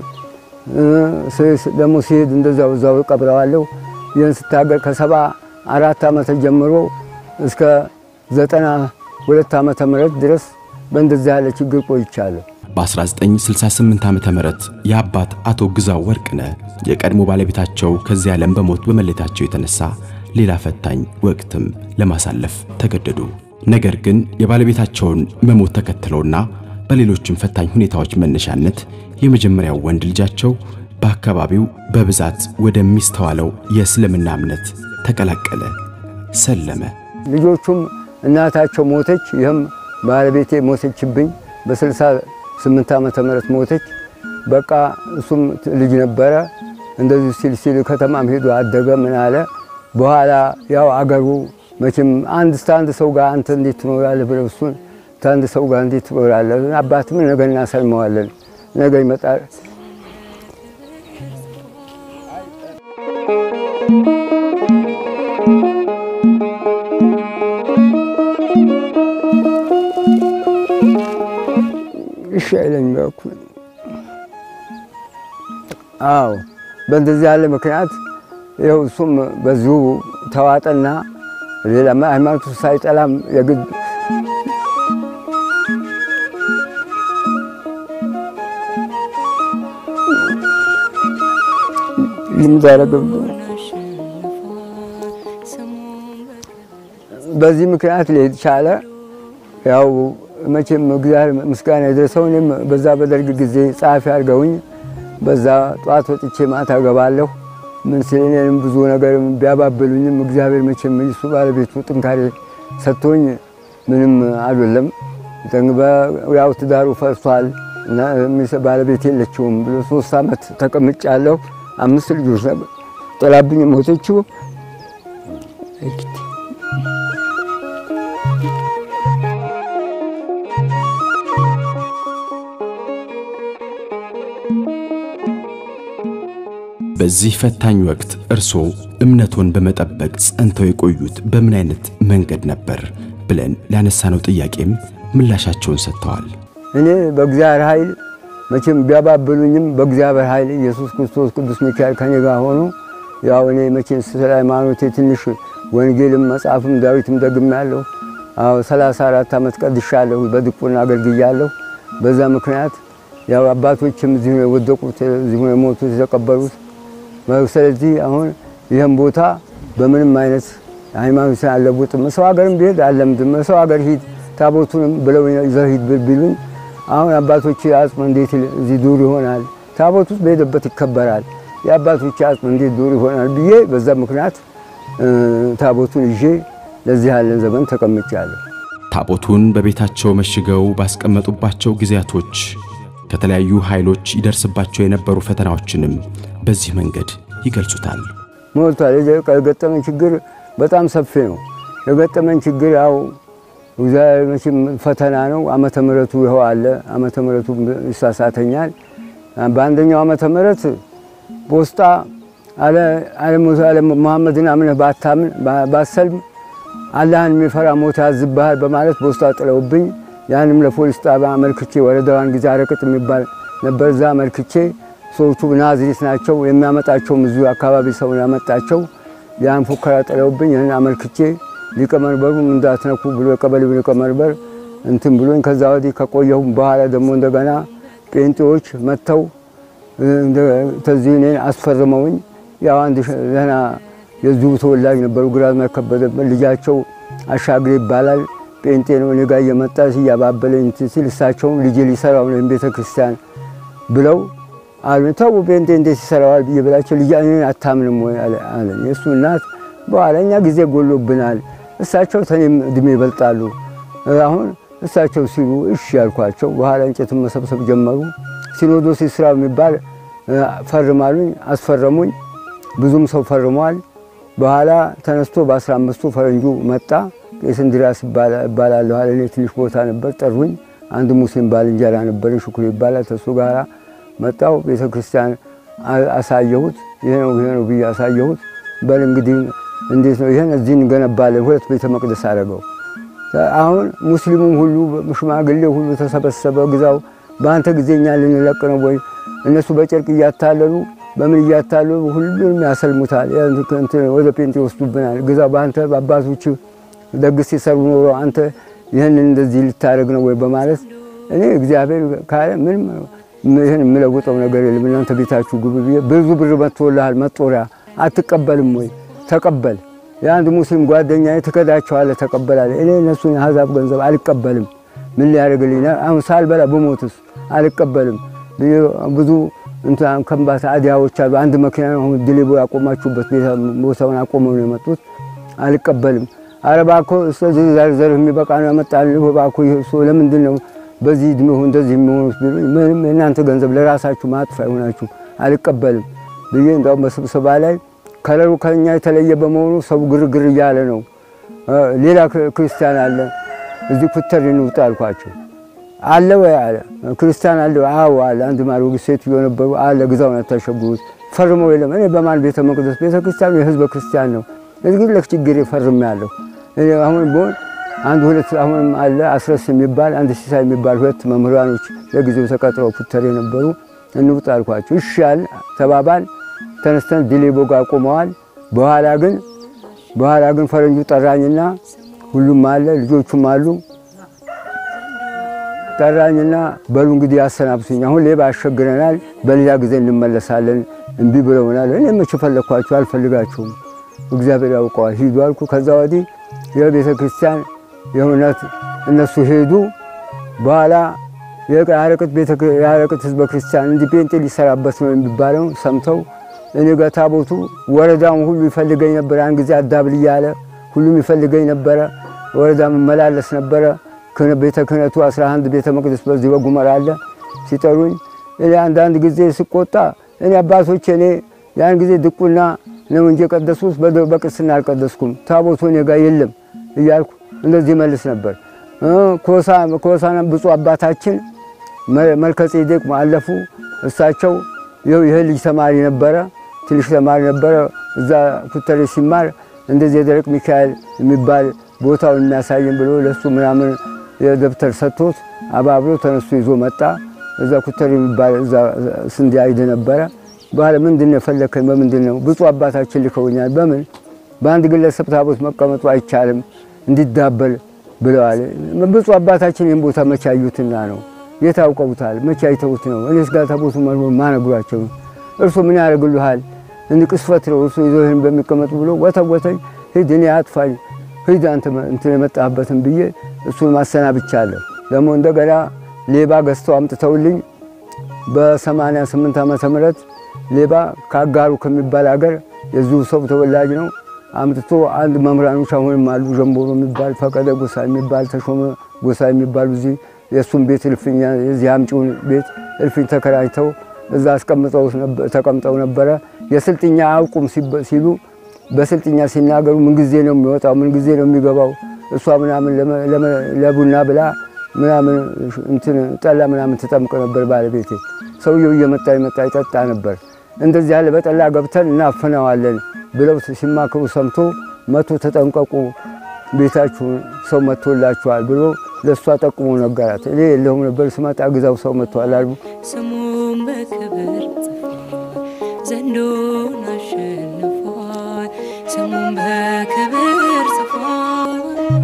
Speaker 2: ደግሞ ሲሄድ እንደዛው እዛው ቀብረዋለሁ። ይህን ስታገር ከሰባ አራት ዓመት ጀምሮ እስከ ዘጠና ሁለት ዓመተ ምህረት ድረስ በእንደዚህ ያለ ችግር ቆይቻለሁ።
Speaker 1: በ1968 ዓመተ ምህረት የአባት አቶ ግዛው ወርቅነህ የቀድሞ ባለቤታቸው ከዚህ ዓለም በሞት በመለየታቸው የተነሳ ሌላ ፈታኝ ወቅትም ለማሳለፍ ተገደዱ። ነገር ግን የባለቤታቸውን መሞት ተከትለውና በሌሎችም ፈታኝ ሁኔታዎች መነሻነት የመጀመሪያው ወንድ ልጃቸው በአካባቢው በብዛት ወደሚስተዋለው የእስልምና እምነት ተቀላቀለ፣ ሰለመ።
Speaker 2: ልጆቹም እናታቸው ሞተች። ይህም ባለቤቴ ሞተችብኝ በ68 ዓመተ ምህረት ሞተች። በቃ እሱም ልጅ ነበረ። እንደዚህ ሲል ሲል ከተማም ሄዶ አደገ። ምን አለ በኋላ ያው አገሩ መቼም አንድ አንድ ሰው ጋር አንተ እንዴት ትኖራለህ ብለው እሱን ከአንድ ሰው ጋር እንዴት ትኖራለህ? አባትም ነገ እናሰልመዋለን፣ ነገ ይመጣል። እሺ አይለኝ በኩል አዎ፣ በእንደዚህ ያለ ምክንያት ይኸው እሱም በዚሁ ተዋጠና ሌላ ሃይማኖቱ ሳይጠላም የግድ ይምዛረገብ በዚህ ምክንያት ሊሄድ ቻለ። ያው መቼም እግዚአብሔር ምስጋና የደረሰው እኔም በዛ በደርግ ጊዜ ጸሐፊ አድርገውኝ በዛ ጠዋት ወጥቼ ማታ ገባለሁ። ምን ሲል እኔንም ብዙ ነገር ቢያባብሉኝም እግዚአብሔር መቼም እሱ ባለቤቱ ጥንካሬ ሰጥቶኝ ምንም አልወለም። ያው ትዳሩ ፈርሷል እና ባለቤት የለችውም ብሎ ሶስት ዓመት ተቀምጫለሁ። አምስት ልጆች ነበር ጥላብኝ ሞተችው።
Speaker 1: በዚህ ፈታኝ ወቅት እርስዎ እምነቶን በመጠበቅ ጸንተው የቆዩት በምን አይነት መንገድ ነበር ብለን ላነሳነው ጥያቄም ምላሻቸውን ሰጥተዋል።
Speaker 2: እኔ በእግዚአብሔር ኃይል መቼም ቢያባብሉኝም በእግዚአብሔር ኃይል ኢየሱስ ክርስቶስ ቅዱስ ሚካኤል ከኔ ጋር ሆኖ ያው እኔ መቼም ስለ ሃይማኖቴ ትንሽ ወንጌልም መጽሐፍም ዳዊትም ደግሜያለሁ። አዎ 34 ዓመት ቀድሻለሁ፣ በድቁና አገልግያለሁ። በዛ ምክንያት ያው አባቶችም እዚሁ ነው የወደቁት፣ እዚሁ ነው የሞቱት የተቀበሩት። ስለዚህ አሁን ይህም ቦታ በምንም አይነት ሃይማኖትን አልለውጥም። ሰው ሀገርም ብሄድ አለምድም። ሰው ሀገር ሂድ ታቦቱንም ብለው ይዘህ ሂድ ቢሉኝ አሁን አባቶች አጽም እንዴት እዚህ ዱር ይሆናል? ታቦት ውስጥ በሄደበት ይከበራል። የአባቶች አጽም እንዴት ዱር ይሆናል ብዬ በዛ ምክንያት ታቦቱን ይዤ ለዚህ ያለን ዘመን ተቀምጫለሁ።
Speaker 1: ታቦቱን በቤታቸው መሽገው ባስቀመጡባቸው ጊዜያቶች ከተለያዩ ኃይሎች ይደርስባቸው የነበሩ ፈተናዎችንም በዚህ መንገድ ይገልጹታል።
Speaker 2: ሞልቷል። የገጠመን ችግር በጣም ሰፊ ነው። የገጠመን ችግር ያው እግዚአብሔር መቼም ፈተና ነው። ዓመተ ምሕረቱ ይኸው አለ። ዓመተ ምሕረቱ ይሳሳተኛል። በአንደኛው ዓመተ ምሕረት በውስጣ አለ መሐመድን አምነህ ባታምን ባሰልም አላህን የሚፈራ ሞት ያዝብሃል በማለት በውስጣ ጥለውብኝ ያንም ለፖሊስ ጣቢያ አመልክቼ ወረዳዋን ጊዜ አረቅጥ የሚባል ነበር። እዛ አመልክቼ ሰዎቹ ናዝሬት ናቸው የሚያመጣቸውም እዚሁ አካባቢ ሰውን ያመጣቸው ያን ፉከራ ጥለውብኝ ይህን አመልክቼ ሊቀመንበሩም እንዳትነኩ ብሎ የቀበሌው ሊቀመንበር እንትን ብሎኝ ከዛ ወዲህ ከቆየሁም በኋላ ደግሞ እንደገና ጴንጤዎች መጥተው ተዚህ እኔን አስፈርመውኝ ያው አንድ ደህና የዚሁ ተወላጅ ነበሩ ግራዝማች ከበደ ልጃቸው አሻግሬ ይባላል ጴንጤ ነው። እኔ ጋር እየመጣ እያባበለኝ ሲል እሳቸውም ልጄ ሊሰራው ነው ቤተ ክርስቲያን ብለው አሉ። ተው ጴንጤ እንዴት ይሰራዋል ብዬ ብላቸው ልጅ እኔን አታምንም ወይ አለኝ። የእሱ እናት በኋላ እኛ ጊዜ ጎሎብናል፣ እሳቸው ተኔም እድሜ ይበልጣሉ። አሁን እሳቸው ሲሉ እሺ ያልኳቸው። በኋላ እንጨትን መሰብሰብ ጀመሩ። ሲኖዶስ ስራ የሚባል ፈርማሉኝ፣ አስፈረሙኝ። ብዙም ሰው ፈርሟል። በኋላ ተነስቶ በአስራ አምስቱ ፈረንጁ መጣ። ቄስ እንድሪያስ እባላለሁ አለ። እኔ ትንሽ ቦታ ነበር ጠሩኝ። አንድ ሙስሊም ባልንጀራ ነበረኝ ሽኩር ይባላል። ተሱ ጋራ መጣው ቤተ ክርስቲያን አሳየሁት። ይሄ ነው ይሄ ነው ብዬ አሳየሁት። በል እንግዲህ እንዴት ነው ይሄን እዚህ እንገነባለን። ሁለት ቤተ መቅደስ አደረገው። አሁን ሙስሊሙም ሁሉ ሽማግሌ ሁሉ ተሰበሰበ። ግዛው በአንተ ጊዜ እኛ ልንለቅ ነው ወይ? እነሱ በጨርቅ እያታለሉ በምን እያታለሉ ሁሉንም ያሰልሙታል። ወደ ጴንጤ ይወስዱብናል። ግዛው በአንተ በአባቶች ደግ ሲሰሩ ኖሮ አንተ ይህንን እንደዚህ ልታደርግ ነው ወይ በማለት እኔ እግዚአብሔር ካለ ምንም ይህን የምለውጠው ነገር የለም። እናንተ ቤታችሁ ግቡ ብዬ ብዙ ብር መጥቶልሃል መጦሪያ አትቀበልም ወይ? ተቀበል። የአንድ ሙስሊም ጓደኛ ትከዳቸዋለህ፣ ተቀበላለ። እኔ እነሱን የአሕዛብ ገንዘብ አልቀበልም። ምን ሊያደርግልኝ አሁን ሳልበላ ብሞትስ አልቀበልም። ብዙ እንትን ከምባታ አዲያዎች አሉ። አንድ መኪና አሁን ድሌቦ ያቆማችሁበት ቦታውን አቆመው ነው የመጡት። አልቀበልም። ኧረ እባክህ እስከዚህ ዘርህ የሚበቃ ነው ያመጣልህ። እባክህ እሱ ለምንድን ነው በዚህ እድሜሁ እንደዚህ የሚሆኑት ቢሉኝ፣ ምንም የእናንተ ገንዘብ ለራሳችሁ ማጥፋ ይሆናችሁ አልቀበልም ብዬ እንዳውም በስብሰባ ላይ ከለሩ ከኛ የተለየ በመሆኑ ሰው ግርግር እያለ ነው። ሌላ ክርስቲያን አለ እዚህ ኩተር እንውጣ አልኳቸው። አለ ወይ አለ ክርስቲያን አለ ወይ? አዎ አለ። አንድ ማርወግ ሴትዮ ነበሩ አለ ግዛውን አታሸጉት ፈርመው የለም። እኔ በማን ቤተ መቅደስ ቤተ ክርስቲያኑ የህዝበ ክርስቲያን ነው። እዚህ ለችግሬ ፈርሜ ያለሁ እኔ አሁን ቢሆን አንድ ሁለት አሁንም አለ አስረስ የሚባል አንድ ሲሳይ የሚባል ሁለት መምህራኖች ለጊዜው ተቀጥረው ኩተር የነበሩ እንውጣ አልኳቸው። እሺ አለ ተባባል። ተነስተን ዲሌቦ ጋር ቆመዋል። በኋላ ግን በኋላ ግን ፈረንጁ ጠራኝና ሁሉም አለ ልጆቹም አሉ ጠራኝና በሉ እንግዲህ ያሰናብቱኝ፣ አሁን ሌባ ያሸግረናል፣ በሌላ ጊዜ እንመለሳለን፣ እምቢ ብለውናል። እኔ መቼ ፈለግኳችሁ? አልፈልጋችሁም፣ እግዚአብሔር ያውቀዋል፣ ሂዱ አልኩ። ከዛ ወዲህ የቤተ ክርስቲያን የእውነት እነሱ ሄዱ። በኋላ የአረቅት ህዝበ ክርስቲያን እንዲህ ጴንጤ ሊሰራበት ነው የሚባለው ሰምተው እኔ ጋር ታቦቱ ወረዳውን ሁሉ ይፈልገኝ ነበር። ያን ጊዜ አዳብል እያለ ሁሉም ይፈልገኝ ነበረ። ወረዳ መመላለስ ነበረ። ቤተ ክህነቱ 11 ቤተ መቅደስ በዚህ በጉመራ አለ። ሲጠሩኝ እኔ አንዳንድ ጊዜ ስቆጣ እኔ አባቶች እኔ ያን ጊዜ ድቁና ነው እንጂ የቀደስኩት በቅስና አልቀደስኩም፣ ታቦቱ እኔ ጋር የለም እያልኩ እንደዚህ መልስ ነበር። ኮሳና ብፁዕ አባታችን መልከ ጼዴቅ አለፉ። እሳቸው ይህ ልጅ ተማሪ ነበረ፣ ትንሽ ተማሪ ነበረ። እዛ ኩተሬ ሲማር እንደዚህ የደረቅ ሚካኤል የሚባል ቦታውን የሚያሳየን ብሎ ለሱ ምናምን የደብተር ሰጥቶት አባብሎ ተነስቶ ይዞ መጣ። እዛ ኩተሬ የሚባል እዛ ስንዴ አይድ ነበረ። በኋላ ምንድን ነው የፈለከኝ? በምንድን ነው? ብፁዕ አባታችን ልከውኛል። በምን በአንድ ግለሰብ ታቦት መቀመጡ አይቻልም እንዲዳበል ብለዋል። ብፁዕ አባታችን ይህን ቦታ መቼ አዩትና ነው? የት አውቀውታል? መቼ አይተውት ነው? እኔስ ጋር ታቦቱ ማነግሯቸው ነው? እርሱ ምን ያደርግልሃል? እንዲህ ቅስፈት ነው እርሱ ይዞ ይህን በሚቀመጡ ብሎ ወተወተኝ። ሂድ እኔ አጥፋኝ ሂድ አንተ እንትን የመጣህበትን ብዬ እሱን ማሰናብቻለሁ። ደግሞ እንደገና ሌባ ገዝተው አምጥተውልኝ በሰማንያ ስምንት ዓመተ ምህረት ሌባ ከአጋሩ ከሚባል ሀገር የዚሁ ሰው ተወላጅ ነው አምጥቶ አንድ መምህራኖች አሁንም አሉ። ጀንቦሮ የሚባል ፈቀደ ጎሳ የሚባል ተሾመ ጎሳ የሚባሉ እዚህ የእሱን ቤት እልፍኛ የዚህ አምጪውን ቤት እልፍኝ ተከራጅተው እዛ አስቀምጠው ተቀምጠው ነበረ። የስልጥኛ አያውቁም ሲሉ በስልጥኛ ሲናገሩ ምን ጊዜ ነው የሚወጣው? ምን ጊዜ ነው የሚገባው? እሷ ምናምን ለቡና ብላ ምናምን እንትን ጠላ ምናምን ትጠምቅ ነበር ባለቤቴ። ሰውየው እየመጣ ይመጣ ይጠጣ ነበር። እንደዚህ ያለ በጠላ ገብተን እናፍነዋለን ብለው ሲማክሩ ሰምቶ መቶ ተጠንቀቁ፣ ቤታችሁን ሰው መጥቶላችኋል ብሎ ለእሷ ጠቁሞ ነገራት። እኔ የለሁም ነበር ስመጣ ግዛው ሰው መጥቷል አሉ።
Speaker 7: ስሙም በክብር ጽፏል፣ ዘንዶን አሸንፏል። ስሙም በክብር ጽፏል።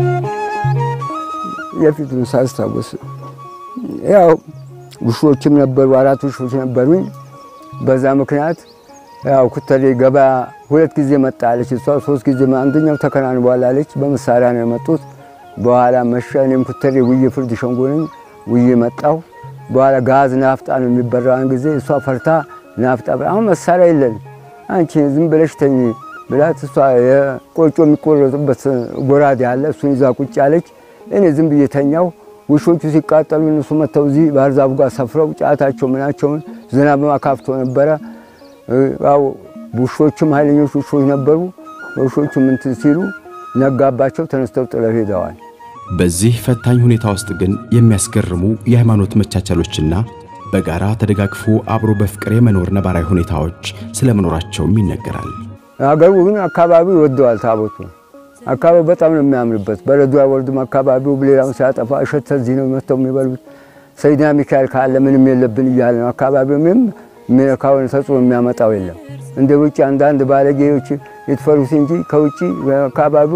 Speaker 2: የፊቱን ሳስታውስ ያው ውሾችም ነበሩ፣ አራት ውሾች ነበሩኝ። በዛ ምክንያት ያው ኩተሌ ገበያ ሁለት ጊዜ መጣለች እሷ፣ ሶስት ጊዜ አንደኛው ተከናንቧል አለች። በመሳሪያ ነው የመጡት። በኋላ መሸ። እኔም ኩተሌ ውዬ ፍርድ ሸንጎ ነኝ ውዬ መጣሁ። በኋላ ጋዝ ናፍጣ ነው የሚበራውን ጊዜ እሷ ፈርታ ናፍጣ አሁን መሳሪያ የለን አንቺ ዝም ብለሽ ተኝ ብላት እሷ የቆጮ የሚቆረጡበት ጎራዴ አለ እሱን ይዛ ቁጭ አለች። እኔ ዝም ብዬ ተኛው። ውሾቹ ሲቃጠሉ እነሱ መጥተው እዚህ ባህር ዛፉ ጋር ሰፍረው ጫታቸው ምናቸውን ዝናብ አካፍቶ ነበረ። ያው ውሾቹም ኃይለኞች ውሾች ነበሩ። ውሾቹም እንትን ሲሉ ነጋባቸው፣ ተነስተው ጥለው ሄደዋል።
Speaker 1: በዚህ ፈታኝ ሁኔታ ውስጥ ግን የሚያስገርሙ የሃይማኖት መቻቻሎችና በጋራ ተደጋግፎ አብሮ በፍቅር የመኖር ነባራዊ ሁኔታዎች ስለመኖራቸውም ይነገራል።
Speaker 2: ሀገሩ ግን አካባቢው ይወደዋል። ታቦቱ አካባቢው በጣም ነው የሚያምርበት። በረዶ አይወርድም። አካባቢው ሌላውን ሲያጠፋ እሸት እዚህ ነው መጥተው የሚበሉት። ሰይድና ሚካኤል ካለ ምንም የለብን እያለ ነው። አካባቢው ምንም የሚነካውን ተጽዕኖ የሚያመጣው የለም። እንደ ውጭ አንዳንድ ባለጌዎች የተፈሩት እንጂ ከውጭ አካባቢው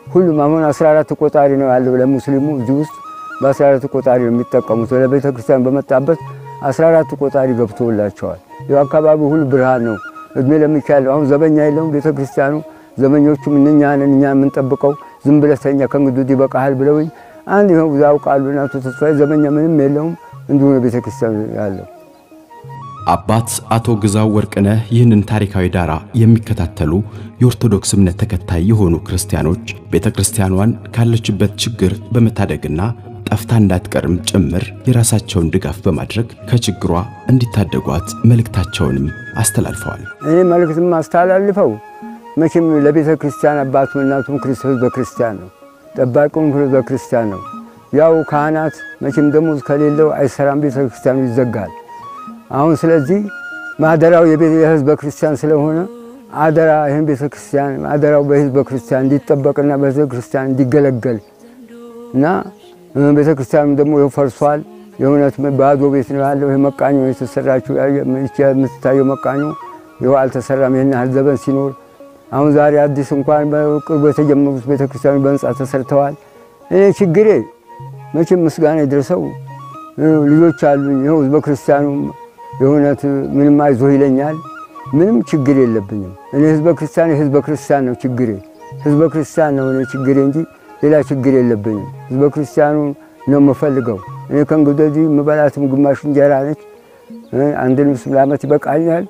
Speaker 2: ሁሉም አሁን 14 ቆጣሪ ነው ያለው ለሙስሊሙ እዚህ ውስጥ በ14 ቆጣሪ ነው የሚጠቀሙት። ወደ ቤተ ክርስቲያን በመጣበት 14 ቆጣሪ ገብቶላቸዋል። ይኸው አካባቢው ሁሉ ብርሃን ነው። እድሜ ለሚካኤል አሁን ዘበኛ የለውም ቤተ ክርስቲያኑ። ዘበኞቹም እኛ ነን እኛ የምንጠብቀው ዝም ብለህ ተኛ ከእንግዲህ ወዲህ ይበቃሃል ብለውኝ አንድ ይኸው ያውቃሉ። እናቱ ተስፋዬ ዘበኛ ምንም የለውም እንዲሁ ነው ቤተ ክርስቲያኑ ያለው።
Speaker 1: አባት አቶ ግዛው ወርቅነህ ይህንን ታሪካዊ ዳራ የሚከታተሉ የኦርቶዶክስ እምነት ተከታይ የሆኑ ክርስቲያኖች ቤተ ክርስቲያኗን ካለችበት ችግር በመታደግና ጠፍታ እንዳትቀርም ጭምር የራሳቸውን ድጋፍ በማድረግ ከችግሯ እንዲታደጓት መልእክታቸውንም አስተላልፈዋል።
Speaker 2: እኔ መልእክትም አስተላልፈው መቼም ለቤተ ክርስቲያን አባቱም እናቱም ክርስቶስ በክርስቲያን ነው፣ ጠባቂውም ክርስቶስ በክርስቲያን ነው። ያው ካህናት መቼም ደሞዝ ከሌለው አይሰራም፣ ቤተ ክርስቲያኑ ይዘጋል። አሁን ስለዚህ ማደራው የህዝበ ክርስቲያን ስለሆነ አደራ ይህን ቤተ ክርስቲያን አደራው በህዝበ ክርስቲያን እንዲጠበቅና በህዝበ ክርስቲያን እንዲገለገል እና ቤተ ክርስቲያኑ ደግሞ ይኸው ፈርሷል። የእውነት ባዶ ቤት ነው ያለው። ይህ መቃኞ የተሰራችው የምትታየው መቃኞ ይኸው አልተሰራም። ይህን ያህል ዘመን ሲኖር አሁን ዛሬ አዲስ እንኳን በቅርቡ የተጀመሩት ቤተ ክርስቲያኑ በህንፃ ተሰርተዋል። እኔ ችግሬ መቼም ምስጋና ይድረሰው ልጆች አሉኝ። ይኸው ህዝበ ክርስቲያኑ የእውነት ምንም አይዞህ ይለኛል። ምንም ችግር የለብኝም። እኔ ህዝበ ክርስቲያን የህዝበ ክርስቲያን ነው ችግሬ፣ ህዝበ ክርስቲያን ነው እኔ ችግሬ እንጂ ሌላ ችግር የለብኝም። ህዝበ ክርስቲያኑ ነው የምፈልገው። እኔ ከእንግዲህ ወዲህ የምበላትም ግማሽ እንጀራ ነች። አንድ ልብስ ለዓመት ይበቃኛል።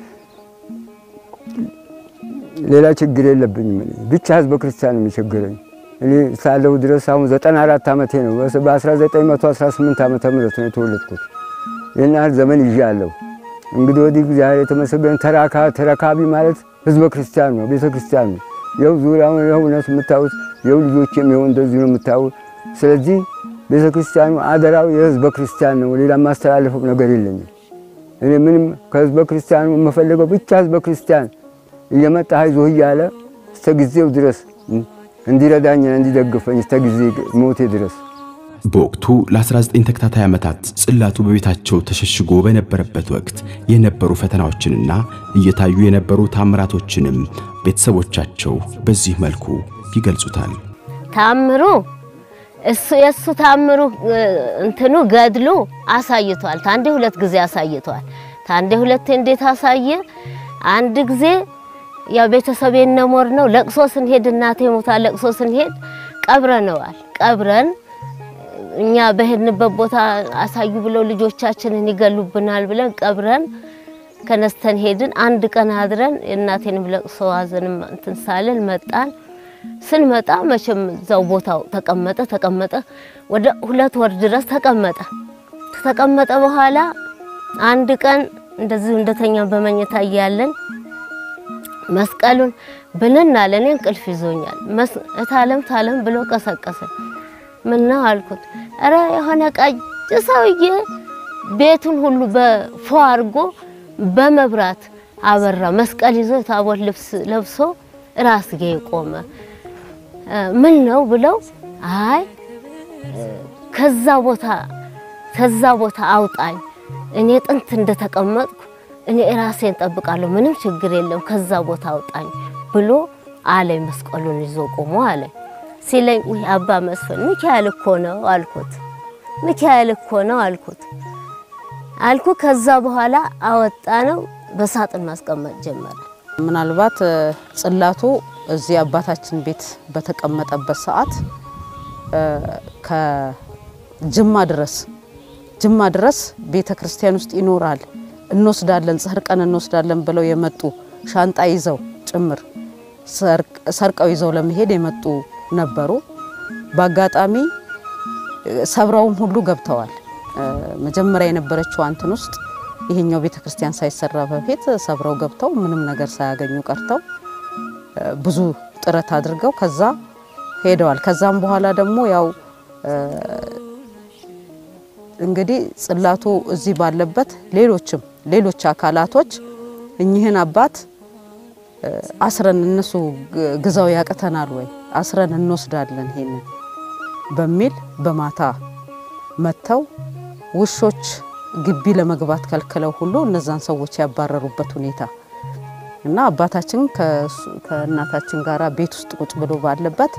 Speaker 2: ሌላ ችግር የለብኝም። እኔ ብቻ ህዝበ ክርስቲያን ነው የሚቸግረኝ። እኔ ሳለሁ ድረስ አሁን ዘጠና አራት ዓመቴ ነው። በ1918 ዓመተ ምህረት ነው የተወለድኩት። ይህን ያህል ዘመን ይዣለሁ። እንግዲህ ወዲህ እግዚአብሔር የተመሰገነ ተራካ ተረካቢ ማለት ህዝበ ክርስቲያን ነው፣ ቤተ ክርስቲያን ነው። ይኸው ዙሪያውን ይኸው እውነት የምታዩት ይኸው ልጆችም ይኸው እንደዚሁ ነው የምታዩት። ስለዚህ ቤተ ክርስቲያኑ አደራው የህዝበ ክርስቲያን ነው። ሌላ የማስተላለፈው ነገር የለኝም። እኔ ምንም ከህዝበ ክርስቲያኑ የምፈልገው ብቻ ህዝበ ክርስቲያን እየመጣ አይዞህ እያለ እስተ ጊዜው ድረስ እንዲረዳኝና እንዲደግፈኝ እስተ ጊዜ ሞቴ ድረስ
Speaker 1: በወቅቱ ለ19 ተከታታይ ዓመታት ጽላቱ በቤታቸው ተሸሽጎ በነበረበት ወቅት የነበሩ ፈተናዎችንና እየታዩ የነበሩ ታምራቶችንም ቤተሰቦቻቸው በዚህ መልኩ ይገልጹታል።
Speaker 5: ታምሩ እሱ የእሱ ታምሩ እንትኑ ገድሉ አሳይቷል። ታንዴ ሁለት ጊዜ አሳይቷል። ታንዴ ሁለቴ እንዴት አሳየ? አንድ ጊዜ ያው ቤተሰብ የነሞር ነው ለቅሶ ስንሄድ እናቴ ሞታ ለቅሶ ስንሄድ ቀብረነዋል። ቀብረን እኛ በሄድንበት ቦታ አሳዩ ብለው ልጆቻችንን ይገሉብናል ብለን ቀብረን ከነስተን ሄድን። አንድ ቀን አድረን የእናቴንም ለቅሶ ሀዘንም እንትን ሳልን መጣን። ስንመጣ መቼም እዛው ቦታው ተቀመጠ ተቀመጠ ወደ ሁለት ወር ድረስ ተቀመጠ። ከተቀመጠ በኋላ አንድ ቀን እንደዚሁ እንደተኛ በመኝታ እያለን መስቀሉን ብንን አለ። እኔ እንቅልፍ ይዞኛል። እታለም ታለም ብሎ ቀሰቀሰ። ምን ነው አልኩት። እረ የሆነ ቀይ ሰውዬ ቤቱን ሁሉ በፎ አድርጎ በመብራት አበራ። መስቀል ይዞ የታቦት ልብስ ለብሶ ራስጌ ቆመ። ምን ነው ብለው አይ ከዛ ቦታ ከዛ ቦታ አውጣኝ፣ እኔ ጥንት እንደተቀመጥኩ እኔ ራሴን ጠብቃለሁ፣ ምንም ችግር የለም፣ ከዛ ቦታ አውጣኝ ብሎ አለኝ። መስቀሉን ይዞ ቆሞ አለኝ። ሲለኝ ውይ አባ መስፍን ሚካኤል እኮ ነው አልኩት። ሚካኤል እኮ ነው አልኩት አልኩ። ከዛ በኋላ አወጣ ነው በሳጥን ማስቀመጥ ጀመረ።
Speaker 8: ምናልባት ጽላቱ እዚህ አባታችን ቤት በተቀመጠበት ሰዓት ከጅማ ድረስ ጅማ ድረስ ቤተ ክርስቲያን ውስጥ ይኖራል እንወስዳለን፣ ሰርቀን እንወስዳለን ብለው የመጡ ሻንጣ ይዘው ጭምር ሰርቀው ይዘው ለመሄድ የመጡ ነበሩ። በአጋጣሚ ሰብረውም ሁሉ ገብተዋል። መጀመሪያ የነበረችው አንትን ውስጥ ይሄኛው ቤተ ክርስቲያን ሳይሰራ በፊት ሰብረው ገብተው ምንም ነገር ሳያገኙ ቀርተው ብዙ ጥረት አድርገው ከዛ ሄደዋል። ከዛም በኋላ ደግሞ ያው እንግዲህ ጽላቱ እዚህ ባለበት ሌሎችም ሌሎች አካላቶች እኚህን አባት አስረን እነሱ ግዛው ያቅተናል ወይ አስረን እንወስዳለን ይሄንን በሚል በማታ መጥተው ውሾች ግቢ ለመግባት ከልክለው ሁሉ እነዛን ሰዎች ያባረሩበት ሁኔታ እና አባታችን ከእናታችን ጋር ቤት ውስጥ ቁጭ ብሎ ባለበት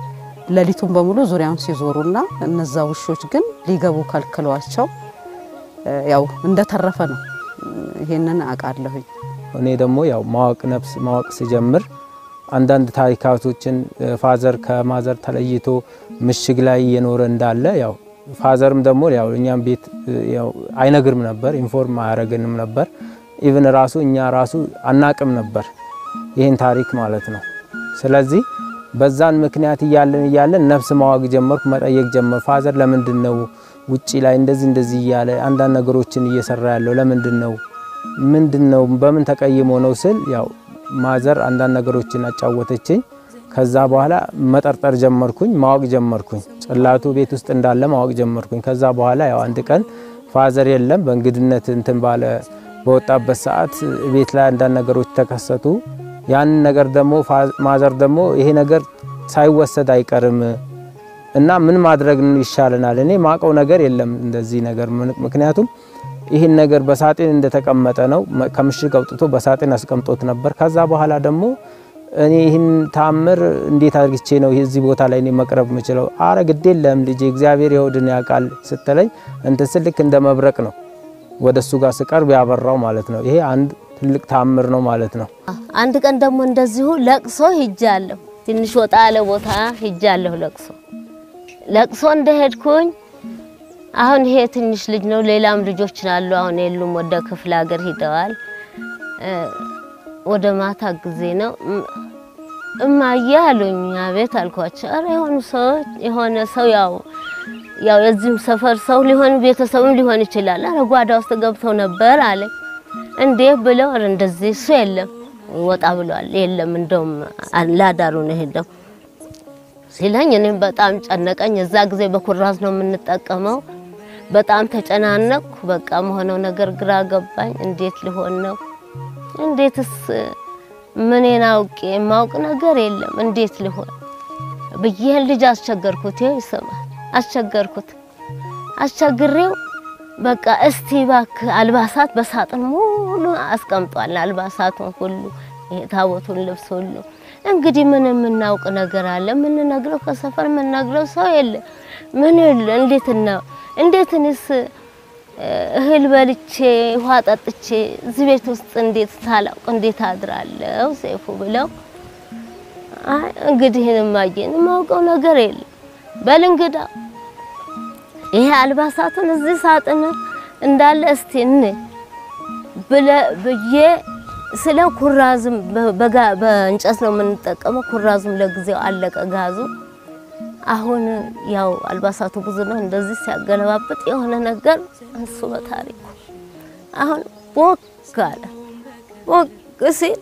Speaker 8: ሌሊቱን በሙሉ ዙሪያውን ሲዞሩና እነዛ ውሾች ግን ሊገቡ ከልክሏቸው እ፣ ያው እንደተረፈ ነው። ይሄንን አውቃለሁኝ።
Speaker 9: እኔ ደግሞ ያው ማወቅ ነፍስ ማወቅ ሲጀምር አንዳንድ ታሪካቶችን እ፣ ፋዘር ከማዘር ተለይቶ ምሽግ ላይ እየኖረ እንዳለ ያው ፋዘርም ደግሞ ያው እኛም ቤት እ፣ ያው አይነግርም ነበር፣ ኢንፎርም አያደርገንም ነበር። ኢቭን ራሱ እኛ ራሱ አናቅም ነበር ይህን ታሪክ ማለት ነው። ስለዚህ በዛን ምክንያት እያለን እያለን ነፍስ ማወቅ ጀመርኩ፣ መጠየቅ ጀመር። ፋዘር ለምንድን ነው ውጪ ላይ እንደዚህ እንደዚህ እያለ አንዳንድ ነገሮችን እየሰራ ያለው ለምንድን ነው ምንድን ነው በምን ተቀይሞ ነው ስል ያው ማዘር አንዳንድ ነገሮችን አጫወተችኝ። ከዛ በኋላ መጠርጠር ጀመርኩኝ፣ ማወቅ ጀመርኩኝ። ጽላቱ ቤት ውስጥ እንዳለ ማወቅ ጀመርኩኝ። ከዛ በኋላ ያው አንድ ቀን ፋዘር የለም በእንግድነት እንትን ባለ በወጣበት ሰዓት ቤት ላይ አንዳንድ ነገሮች ተከሰቱ። ያንን ነገር ደግሞ ፋ- ማዘር ደግሞ ይሄ ነገር ሳይወሰድ አይቀርም እና ምን ማድረግ ይሻለናል? እኔ ማቀው ነገር የለም እንደዚህ ነገር ምን- ምክንያቱም ይህን ነገር በሳጥን እንደተቀመጠ ነው። መ- ከምሽግ አውጥቶ በሳጥን አስቀምጦት ነበር። ከዛ በኋላ ደግሞ እኔ ይህን ታምር እንዴት አድርግቼ ነው እዚህ ቦታ ላይ እኔ መቅረብ የምችለው? አረ ግድ የለም ልጄ እግዚአብሔር የሆድን ያውቃል ስትለኝ እንትን ስል ልክ እንደ መብረቅ ነው ወደ እሱ ጋር ስቀርብ ያበራው ማለት ነው። ይሄ አንድ ትልቅ ታምር ነው ማለት ነው።
Speaker 5: አንድ ቀን ደግሞ እንደዚሁ ለቅሶ ሂጃለሁ። ትንሽ ወጣ ያለ ቦታ ሂጃለሁ ለቅሶ ለቅሶ እንደሄድኩኝ አሁን ይሄ ትንሽ ልጅ ነው። ሌላም ልጆች አሉ። አሁን የሉም፣ ወደ ክፍለ ሀገር ሂደዋል። እ፣ ወደ ማታ ጊዜ ነው እም- እማዬ አሉኝ። አቤት አልኳቸው። ኧረ የሆኑ ሰዎች የሆነ ሰው ያው ያው የዚህም ሰፈር ሰው ሊሆን ቤተሰብም ሊሆን ይችላል። ኧረ ጓዳ ውስጥ ገብተው ነበር አለኝ። እንዴ ብለው ኧረ እንደዚህ እሱ የለም ወጣ ብሏል። የለም እንደውም ላዳሩ ነው ሄደው ሲለኝ እኔም በጣም ጨነቀኝ። እዛ ጊዜ በኩራዝ ነው የምንጠቀመው። በጣም ተጨናነቅኩ። በቃ መሆነው ነገር ግራ ገባኝ። እንዴት ሊሆን ነው? እንዴትስ ምኔን አውቄ የማውቅ ነገር የለም እንዴት ሊሆን ብዬ ልጅ አስቸገርኩት። ይኸው ይሰማል። አስቸገርኩት። አስቸግሬው በቃ እስቲ እባክህ አልባሳት በሳጥን ሙሉ አስቀምጧል። አልባሳቱን ሁሉ ይሄ ታቦቱን ልብስ ሁሉ እንግዲህ ምን የምናውቅ ነገር አለ? የምንነግረው ከሰፈር የምንነግረው ሰው የለ ምን የለ። እንዴት ነው እንዴትንስ እህል በልቼ ውሃ ጠጥቼ እዚህ ቤት ውስጥ እንዴት ሳላውቅ እንዴት አድራለሁ ሴፉ ብለው አይ እንግዲህ እማዬን የማውቀው ነገር የለም በል እንግዳ ይሄ አልባሳቱን እዚህ ሳጥን እንዳለ እስቲ እን ብለ ብዬ ስለ ኩራዝም በጋ በእንጨት ነው የምንጠቀመው። ኩራዙም ለጊዜው አለቀ ጋዙ። አሁን ያው አልባሳቱ ብዙ ነው። እንደዚህ ሲያገለባብጥ የሆነ ነገር እሱ በታሪኩ አሁን ቦግ አለ። ቦግ ሲል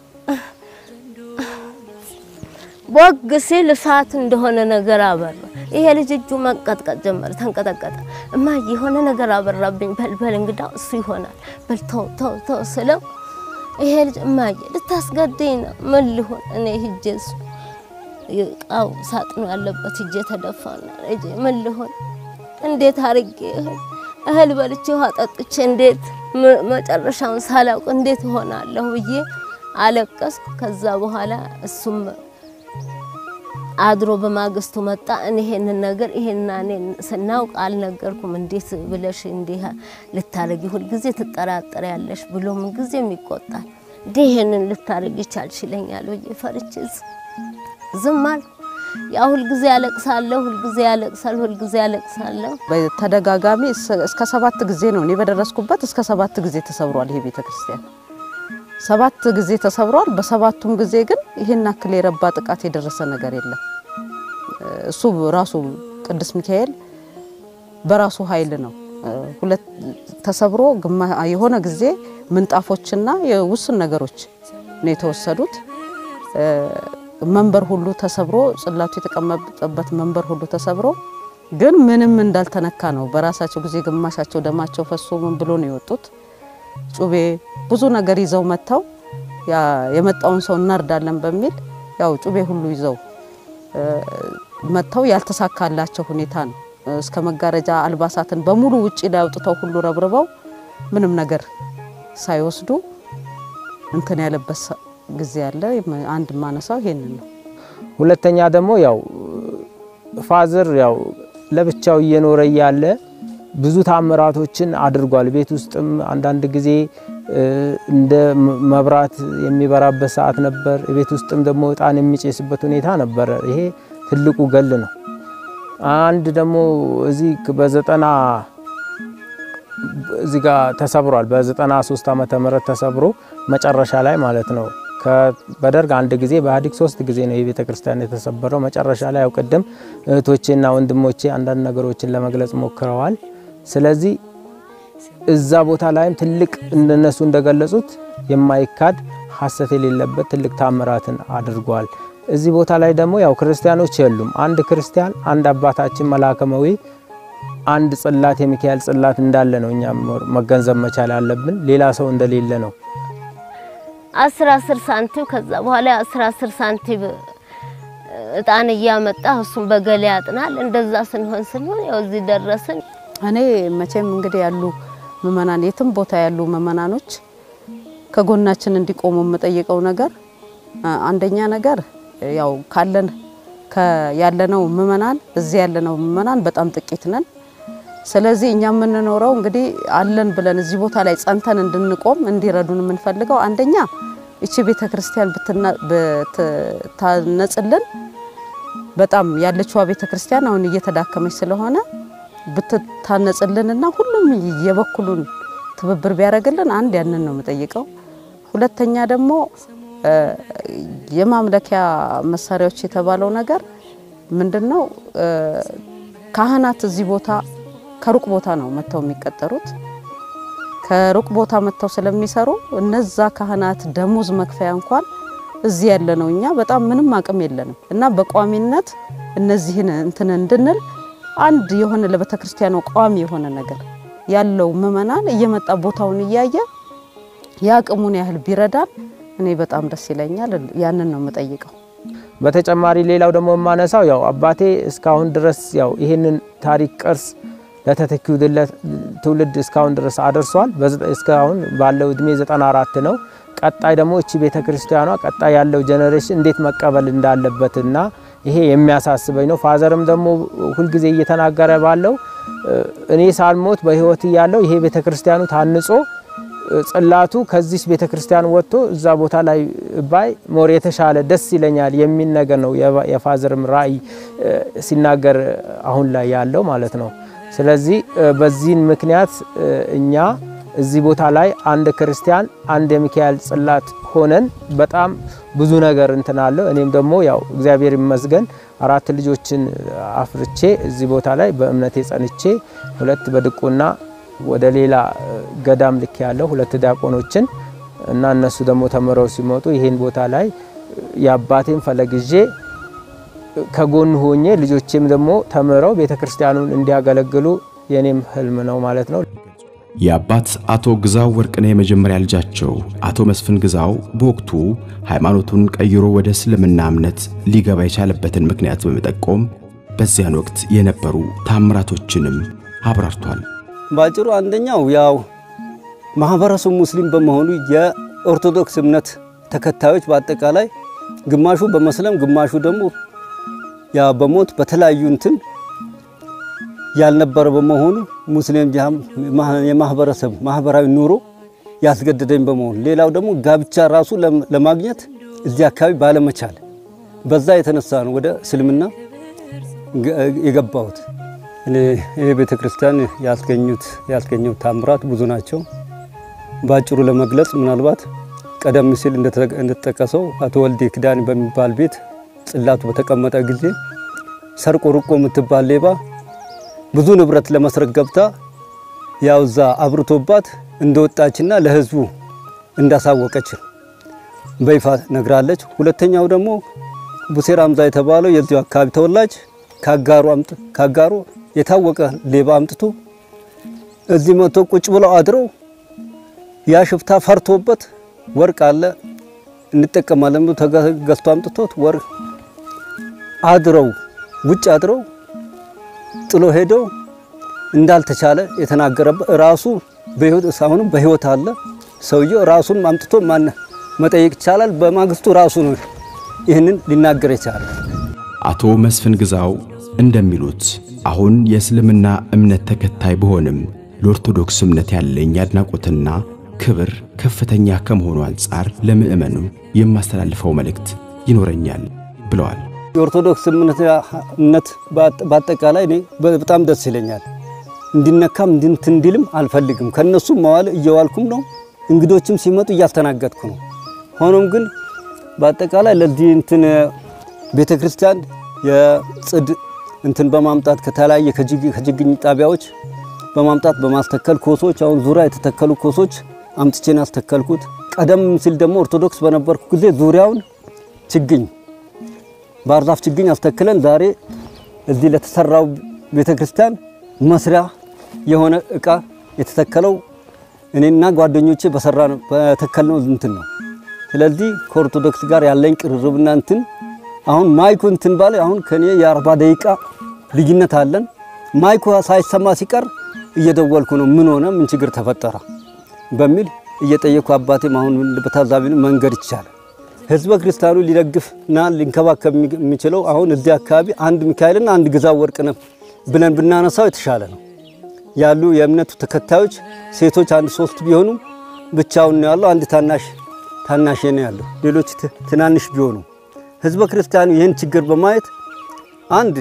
Speaker 5: ቦግ ሲል እሳት እንደሆነ ነገር አበራ። ይሄ ልጅ እጁ መንቀጥቀጥ ጀመረ፣ ተንቀጠቀጠ። እማዬ የሆነ ነገር አበራብኝ፣ በልበል እንግዳው እሱ ይሆናል በል ተው ተው ተው ስለው ይሄ ልጅ እማዬ ልታስገድኝ ነው ምን ሊሆን እኔ ሂጄ እሱ እቃው ሳጥኑ ያለበት ሂጄ ተደፋና ልጄ ምን ሊሆን እንዴት አርጌ እህል እህል በልቼ ውሃ ጠጥቼ እንዴት መጨረሻውን ሳላውቅ እንዴት እሆናለሁ ብዬ አለቀስኩ። ከዛ በኋላ እሱም አድሮ በማግስቱ መጣ። እኔ ይሄንን ነገር ይሄና እኔ ስናውቅ አልነገርኩም። እንዴት ብለሽ እንዲህ ልታረጊ ሁልጊዜ ትጠራጠር ያለሽ ብሎ ምን ጊዜም ይቆጣል። እንዴ ይሄንን ልታረጊ ይቻልሽ ይለኛል ብዬ ፈርቼ ዝም አልኩ። ያ ሁልጊዜ ያለቅሳለሁ፣ ሁልጊዜ ያለቅሳል፣ ሁልጊዜ ያለቅሳለሁ።
Speaker 8: በተደጋጋሚ እስከ ሰባት ጊዜ ነው እኔ በደረስኩበት እስከ ሰባት ጊዜ ተሰብሯል ይሄ ቤተ ክርስቲያን ሰባት ጊዜ ተሰብሯል። በሰባቱም ጊዜ ግን ይሄን አክል የረባ ጥቃት የደረሰ ነገር የለም። እሱ ራሱ ቅዱስ ሚካኤል በራሱ ኃይል ነው ሁለት ተሰብሮ የሆነ ጊዜ ምንጣፎችና የውስን ነገሮች ነው የተወሰዱት። መንበር ሁሉ ተሰብሮ ጽላቱ የተቀመጠበት መንበር ሁሉ ተሰብሮ ግን ምንም እንዳልተነካ ነው። በራሳቸው ጊዜ ግማሻቸው ደማቸው ፈሶ ምን ብሎ ነው የወጡት። ጩቤ ብዙ ነገር ይዘው መጥተው የመጣውን ሰው እናርዳለን በሚል ያው ጩቤ ሁሉ ይዘው መጥተው ያልተሳካላቸው ሁኔታ ነው። እስከ መጋረጃ አልባሳትን በሙሉ ውጪ ላይ አውጥተው ሁሉ ረብርበው ምንም ነገር ሳይወስዱ እንትን ያለበት ጊዜ አለ። አንድ ማነሳው ይሄንን ነው።
Speaker 9: ሁለተኛ ደግሞ ያው ፋዘር ያው ለብቻው እየኖረ እያለ ብዙ ታምራቶችን አድርጓል። ቤት ውስጥም አንዳንድ ጊዜ እንደ መብራት የሚበራበት ሰዓት ነበር። ቤት ውስጥም ደግሞ እጣን የሚጨስበት ሁኔታ ነበረ። ይሄ ትልቁ ገል ነው። አንድ ደግሞ እዚህ በዘጠና እዚህ ጋር ተሰብሯል። በዘጠና ሶስት ዓመተ ምህረት ተሰብሮ መጨረሻ ላይ ማለት ነው። በደርግ አንድ ጊዜ በኢህአዴግ ሶስት ጊዜ ነው የቤተ ክርስቲያን የተሰበረው። መጨረሻ ላይ ያው ቅድም እህቶቼና ወንድሞቼ አንዳንድ ነገሮችን ለመግለጽ ሞክረዋል። ስለዚህ እዛ ቦታ ላይም ትልቅ እነሱ እንደገለጹት የማይካድ ሐሰት የሌለበት ትልቅ ታምራትን አድርጓል። እዚህ ቦታ ላይ ደግሞ ያው ክርስቲያኖች የሉም። አንድ ክርስቲያን አንድ አባታችን መላከመዊ አንድ ጽላት የሚካኤል ጽላት እንዳለ ነው እኛ መገንዘብ መቻል አለብን። ሌላ ሰው እንደሌለ ነው።
Speaker 5: አስር አስር ሳንቲም ከዛ በኋላ አስር አስር ሳንቲም እጣን እያመጣ እሱም በገሌ ያጥናል። እንደዛ ስንሆን ስንሆን ያው እዚህ ደረስን።
Speaker 8: እኔ መቼም እንግዲህ ያሉ ምእመናን የትም ቦታ ያሉ ምእመናኖች ከጎናችን እንዲቆሙ የምጠይቀው ነገር አንደኛ ነገር ያው ካለን ያለነው ምእመናን እዚህ ያለነው ምእመናን በጣም ጥቂት ነን። ስለዚህ እኛ የምንኖረው እንግዲህ አለን ብለን እዚህ ቦታ ላይ ጸንተን እንድንቆም እንዲረዱን የምንፈልገው አንደኛ እቺ ቤተ ክርስቲያን ብትታነጽልን በጣም ያለችዋ ቤተ ክርስቲያን አሁን እየተዳከመች ስለሆነ ብትታነጽልንና ሁሉም የበኩሉን ትብብር ቢያደርግልን አንድ ያንን ነው የምጠይቀው። ሁለተኛ ደግሞ የማምለኪያ መሳሪያዎች የተባለው ነገር ምንድነው? ካህናት እዚህ ቦታ ከሩቅ ቦታ ነው መጥተው የሚቀጠሩት። ከሩቅ ቦታ መጥተው ስለሚሰሩ እነዛ ካህናት ደሞዝ መክፈያ እንኳን እዚህ ያለ ነው እኛ በጣም ምንም አቅም የለንም እና በቋሚነት እነዚህን እንትን እንድንል አንድ የሆነ ለቤተ ክርስቲያኗ ቋሚ የሆነ ነገር ያለው ምእመናን እየመጣ ቦታውን እያየ የአቅሙን ያህል ቢረዳን እኔ በጣም ደስ ይለኛል። ያንን ነው የምጠይቀው።
Speaker 9: በተጨማሪ ሌላው ደግሞ የማነሳው ያው አባቴ እስካሁን ድረስ ያው ይህንን ታሪክ ቅርስ ለተተኪው ትውልድ እስካሁን ድረስ አድርሷል። እስካሁን ባለው እድሜ 94 ነው። ቀጣይ ደግሞ እቺ ቤተ ክርስቲያኗ ቀጣይ ያለው ጀኔሬሽን እንዴት መቀበል እንዳለበትና ይሄ የሚያሳስበኝ ነው። ፋዘርም ደግሞ ሁልጊዜ እየተናገረ ባለው እኔ ሳልሞት በህይወት እያለው ይሄ ቤተ ክርስቲያኑ ታንጾ ጽላቱ ከዚህ ቤተ ክርስቲያን ወጥቶ እዛ ቦታ ላይ ባይ ሞር የተሻለ ደስ ይለኛል የሚል ነገር ነው የፋዘርም ራእይ ሲናገር አሁን ላይ ያለው ማለት ነው። ስለዚህ በዚህን ምክንያት እኛ እዚህ ቦታ ላይ አንድ ክርስቲያን አንድ የሚካኤል ጽላት ሆነን በጣም ብዙ ነገር እንትን አለው። እኔም ደግሞ ያው እግዚአብሔር ይመስገን አራት ልጆችን አፍርቼ እዚህ ቦታ ላይ በእምነቴ ጸንቼ ሁለት በድቁና ወደ ሌላ ገዳም ልክ ያለው ሁለት ዲያቆኖችን እና እነሱ ደግሞ ተምረው ሲመጡ ይሄን ቦታ ላይ የአባቴን ፈለግዤ ከጎን ሆኜ ልጆቼም ደግሞ ተምረው ቤተ ክርስቲያኑን እንዲያገለግሉ የኔም ህልም ነው ማለት ነው።
Speaker 1: የአባት አቶ ግዛው ወርቅነህ የመጀመሪያ ልጃቸው አቶ መስፍን ግዛው በወቅቱ ሃይማኖቱን ቀይሮ ወደ እስልምና እምነት ሊገባ የቻለበትን ምክንያት በመጠቆም በዚያን ወቅት የነበሩ ታምራቶችንም አብራርቷል።
Speaker 10: ባጭሩ አንደኛው ያው ማህበረሰቡ ሙስሊም በመሆኑ የኦርቶዶክስ እምነት ተከታዮች በአጠቃላይ ግማሹ በመስለም ግማሹ ደግሞ ያ በሞት በተለያዩ እንትን ያልነበረ በመሆኑ ሙስሊም የማህበረሰብ ማህበራዊ ኑሮ ያስገደደኝ በመሆኑ ሌላው ደግሞ ጋብቻ ራሱ ለማግኘት እዚህ አካባቢ ባለመቻል በዛ የተነሳ ነው ወደ እስልምና የገባሁት። እኔ ይሄ ቤተ ክርስቲያን ያስገኙት ያስገኘው ታምራት ብዙ ናቸው። በአጭሩ ለመግለጽ ምናልባት ቀደም ሲል እንደተጠቀሰው አቶ ወልዴ ክዳን በሚባል ቤት ጽላቱ በተቀመጠ ጊዜ ሰርቆ ርቆ የምትባል ሌባ ብዙ ንብረት ለመስረቅ ገብታ ያው እዛ አብርቶባት እንደወጣችና ለህዝቡ እንዳሳወቀች በይፋ ነግራለች። ሁለተኛው ደግሞ ቡሴ ራምዛ የተባለው የዚሁ አካባቢ ተወላጅ ካጋሩ ካጋሩ የታወቀ ሌባ አምጥቶ እዚህ መጥቶ ቁጭ ብለው አድረው ያ ሽፍታ ፈርቶበት ወርቅ አለ እንጠቀማለን ብሎ ተገዝቶ አምጥቶት ወርቅ አድረው ውጭ አድረው ጥሎ ሄደው እንዳልተቻለ የተናገረበት ራሱ በህይወት አሁንም በህይወት አለ ሰውየው ራሱን አምጥቶ ማን መጠየቅ ይቻላል። በማግስቱ ራሱ ነው ይህንን ሊናገር የቻለ።
Speaker 1: አቶ መስፍን ግዛው እንደሚሉት አሁን የእስልምና እምነት ተከታይ ብሆንም ለኦርቶዶክስ እምነት ያለኝ አድናቆትና ክብር ከፍተኛ ከመሆኑ አንጻር ለምእመኑ የማስተላልፈው መልእክት ይኖረኛል ብለዋል።
Speaker 10: የኦርቶዶክስ እምነት በአጠቃላይ እኔ በጣም ደስ ይለኛል። እንዲነካም እንድንት እንዲልም አልፈልግም። ከነሱም መዋል እየዋልኩም ነው። እንግዶችም ሲመጡ እያስተናገድኩ ነው። ሆኖም ግን በአጠቃላይ ለዚህ እንትን ቤተ ክርስቲያን የጽድ እንትን በማምጣት ከተለያየ ከችግኝ ጣቢያዎች በማምጣት በማስተከል ኮሶች፣ አሁን ዙሪያ የተተከሉ ኮሶች አምጥቼን ያስተከልኩት። ቀደም ሲል ደግሞ ኦርቶዶክስ በነበርኩ ጊዜ ዙሪያውን ችግኝ ባህር ዛፍ ችግኝ አስተክለን ዛሬ እዚህ ለተሰራው ቤተ ክርስቲያን መስሪያ የሆነ እቃ የተተከለው እኔና ጓደኞቼ በሰራ በተከልነው እንትን ነው። ስለዚህ ከኦርቶዶክስ ጋር ያለኝ ቅርርብና እንትን አሁን ማይኩ እንትን ባለ አሁን ከኔ የአርባ ደቂቃ ልዩነት አለን። ማይኩ ሳይሰማ ሲቀር እየደወልኩ ነው ምን ሆነ ምን ችግር ተፈጠረ በሚል እየጠየኩ አባቴም አሁን በታዛቢ መንገድ ይቻላል ህዝበ ክርስቲያኑ ሊደግፍና ሊንከባከብ የሚችለው አሁን እዚህ አካባቢ አንድ ሚካኤልና አንድ ግዛው ወርቅነህ ብለን ብናነሳው የተሻለ ነው። ያሉ የእምነቱ ተከታዮች ሴቶች አንድ ሶስት ቢሆኑ ብቻውን ነው ያለው። አንድ ታናሽ ታናሽ ነው ያለው፣ ሌሎች ትናንሽ ቢሆኑ ህዝበ ክርስቲያኑ ይህን ችግር በማየት አንድ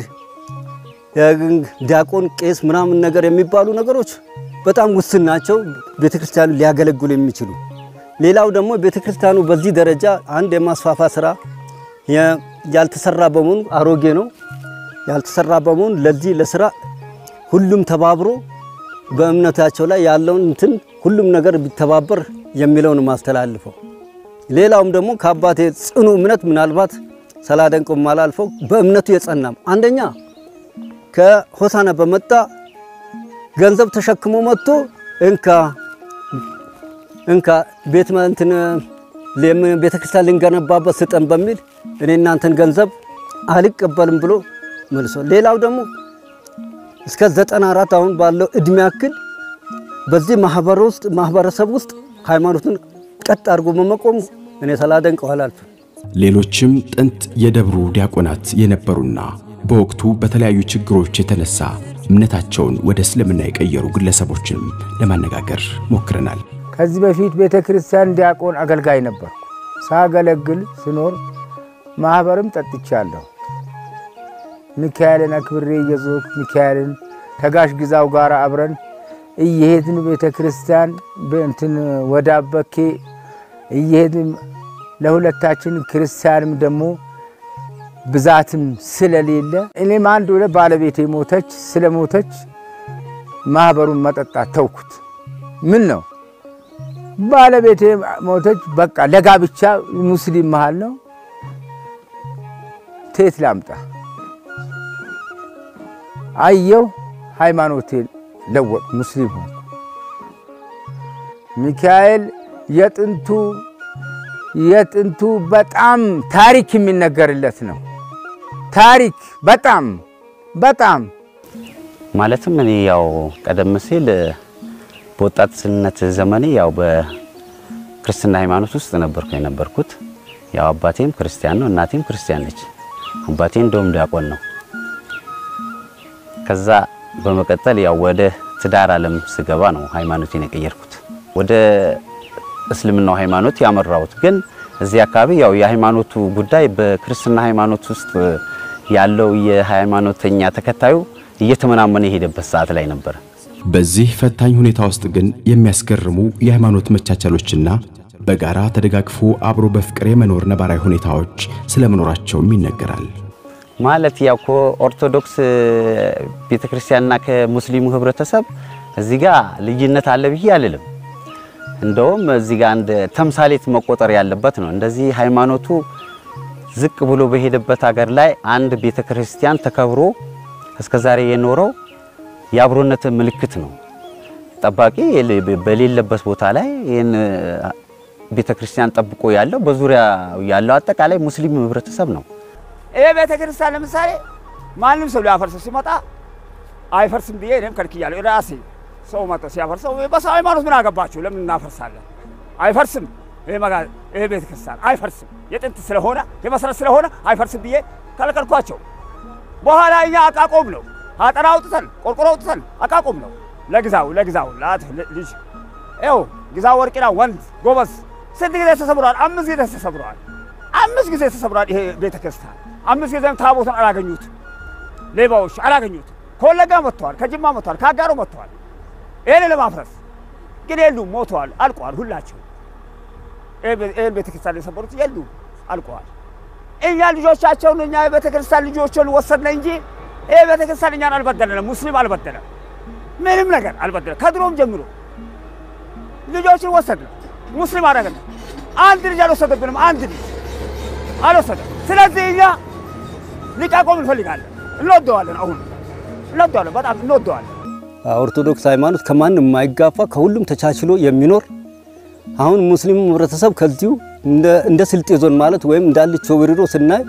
Speaker 10: ዲያቆን፣ ቄስ ምናምን ነገር የሚባሉ ነገሮች በጣም ውስን ናቸው፣ ቤተክርስቲያኑ ሊያገለግሉ የሚችሉ ሌላው ደግሞ ቤተክርስቲያኑ በዚህ ደረጃ አንድ የማስፋፋ ስራ ያልተሰራ በመሆኑ አሮጌ ነው ያልተሰራ በመሆኑ ለዚህ ለስራ ሁሉም ተባብሮ በእምነታቸው ላይ ያለውን እንትን ሁሉም ነገር ቢተባበር የሚለውን ማስተላልፈው። ሌላውም ደግሞ ከአባቴ ጽኑ እምነት ምናልባት ሰላደንቀው ማላልፈው በእምነቱ የጸናም አንደኛ ከሆሳና በመጣ ገንዘብ ተሸክሞ መጥቶ እንካ እንካ ቤት እንትን ቤተ ክርስቲያን ልንገነባበት ስጠን በሚል እኔ እናንተን ገንዘብ አልቀበልም ብሎ መልሶ ሌላው ደግሞ እስከ ዘጠና አራት አሁን ባለው እድሜ ያክል በዚህ ማህበር ውስጥ ማህበረሰብ ውስጥ ሃይማኖቱን ቀጥ አድርጎ በመቆሙ እኔ ሳላደንቀው አላልፍም።
Speaker 1: ሌሎችም ጥንት የደብሩ ዲያቆናት የነበሩና በወቅቱ በተለያዩ ችግሮች የተነሳ እምነታቸውን ወደ እስልምና የቀየሩ ግለሰቦችንም ለማነጋገር ሞክረናል።
Speaker 2: ከዚህ በፊት ቤተ ክርስቲያን ዲያቆን አገልጋይ ነበርኩ። ሳገለግል ስኖር ማህበርም ጠጥቻለሁ። ሚካኤልን አክብሬ እየዞርኩ ሚካኤልን ተጋሽ ግዛው ጋር አብረን እየሄድን ቤተ ክርስቲያን እንትን ወደ አበኬ እየሄድን ለሁለታችን ክርስቲያንም ደግሞ ብዛትም ስለሌለ እኔም አንድ ወደ ባለቤቴ ሞተች። ስለ ሞተች ማህበሩን መጠጣት ተውኩት። ምን ነው ባለቤቴ ሞተች። በቃ ለጋብቻ ሙስሊም መሃል ነው። ቴት ላምጣ አየው ሃይማኖቴን ለወጥ ሙስሊም ሆንኩ። ሚካኤል የጥንቱ የጥንቱ በጣም ታሪክ የሚነገርለት ነው። ታሪክ በጣም በጣም
Speaker 11: ማለትም እኔ ያው ቀደም ሲል በወጣትነት ዘመኔ ያው በክርስትና ሃይማኖት ውስጥ ነበርኩ የነበርኩት። ያው አባቴም ክርስቲያን ነው፣ እናቴም ክርስቲያን ነች። አባቴ እንደውም ዲያቆን ነው። ከዛ በመቀጠል ያው ወደ ትዳር ዓለም ስገባ ነው ሃይማኖቴን የቀየርኩት። ወደ እስልምናው ሃይማኖት ያመራሁት ግን እዚህ አካባቢ ያው የሃይማኖቱ ጉዳይ በክርስትና ሃይማኖት ውስጥ ያለው የሃይማኖተኛ ተከታዩ እየተመናመነ የሄደበት ሰዓት ላይ ነበር።
Speaker 1: በዚህ ፈታኝ ሁኔታ ውስጥ ግን የሚያስገርሙ የሃይማኖት መቻቻሎችና በጋራ ተደጋግፎ አብሮ በፍቅር የመኖር ነባራዊ ሁኔታዎች ስለመኖራቸውም ይነገራል።
Speaker 11: ማለት ያው ከኦርቶዶክስ ቤተክርስቲያንና ከሙስሊሙ ህብረተሰብ እዚህ ጋር ልዩነት አለ ብዬ አልልም። እንደውም እዚህ ጋር አንድ ተምሳሌት መቆጠር ያለበት ነው። እንደዚህ ሃይማኖቱ ዝቅ ብሎ በሄደበት ሀገር ላይ አንድ ቤተክርስቲያን ተከብሮ እስከዛሬ የኖረው የአብሮነት ምልክት ነው። ጠባቂ በሌለበት ቦታ ላይ ይህን ቤተክርስቲያን ጠብቆ ያለው በዙሪያ ያለው አጠቃላይ ሙስሊም ህብረተሰብ ነው።
Speaker 3: ይሄ ቤተ ክርስቲያን ለምሳሌ ማንም ሰው ሊያፈርሰው ሲመጣ አይፈርስም ብዬ እኔም ከልክያለሁ። ራሴ ሰው መጥቶ ሲያፈርሰው በሰው ሃይማኖት ምን አገባችሁ? ለምን እናፈርሳለን? አይፈርስም። ይሄ ይሄ ቤተ ክርስቲያን አይፈርስም። የጥንት ስለሆነ የመሰረት ስለሆነ አይፈርስም ብዬ ከለከልኳቸው። በኋላ እኛ አቃቆም ነው አጠራ አውጥተን ቆርቆሮ አውጥተን አቃቆም ነው ለግዛው ለግዛው ላት ልጅ ይኸው ግዛው ወርቂና ወንድ ጎበዝ ስንት ጊዜ ተሰብሯል? አምስት ጊዜ ተሰብሯል። አምስት ጊዜ ተሰብሯል። ይሄ ቤተ ክርስቲያን አምስት ጊዜም ታቦቱን አላገኙት፣ ሌባዎች አላገኙት። ከወለጋ መጥተዋል፣ ከጅማ መጥተዋል፣ ከአጋሮ መጥተዋል። ይህን ለማፍረስ ግን የሉም፣ ሞተዋል፣ አልቀዋል። ሁላቸው ይህን ቤተ ክርስቲያን የሰበሩት የሉም፣ አልቀዋል። እኛ ልጆቻቸውን እኛ የቤተ ክርስቲያን ልጆችን ወሰድነ እንጂ ይህ ቤተ ክርስቲያን እኛን አልበደለንም፣ ሙስሊም አልበደለም፣ ምንም ነገር አልበደለም። ከድሮም ጀምሮ ልጆችን ወሰድነ፣ ሙስሊም አደረግነ። አንድ ልጅ አልወሰደብንም፣ አንድ ልጅ አልወሰደም። ስለዚህ እኛ ሊቃቆም እንፈልጋለን፣ እንወደዋለን፣ አሁን እንወደዋለን፣ በጣም እንወደዋለን።
Speaker 10: ኦርቶዶክስ ሃይማኖት ከማንም የማይጋፋ ከሁሉም ተቻችሎ የሚኖር አሁን ሙስሊሙ ህብረተሰብ ከዚሁ እንደ ስልጤ ዞን ማለት ወይም እንዳለች ወሪሮ ስናይ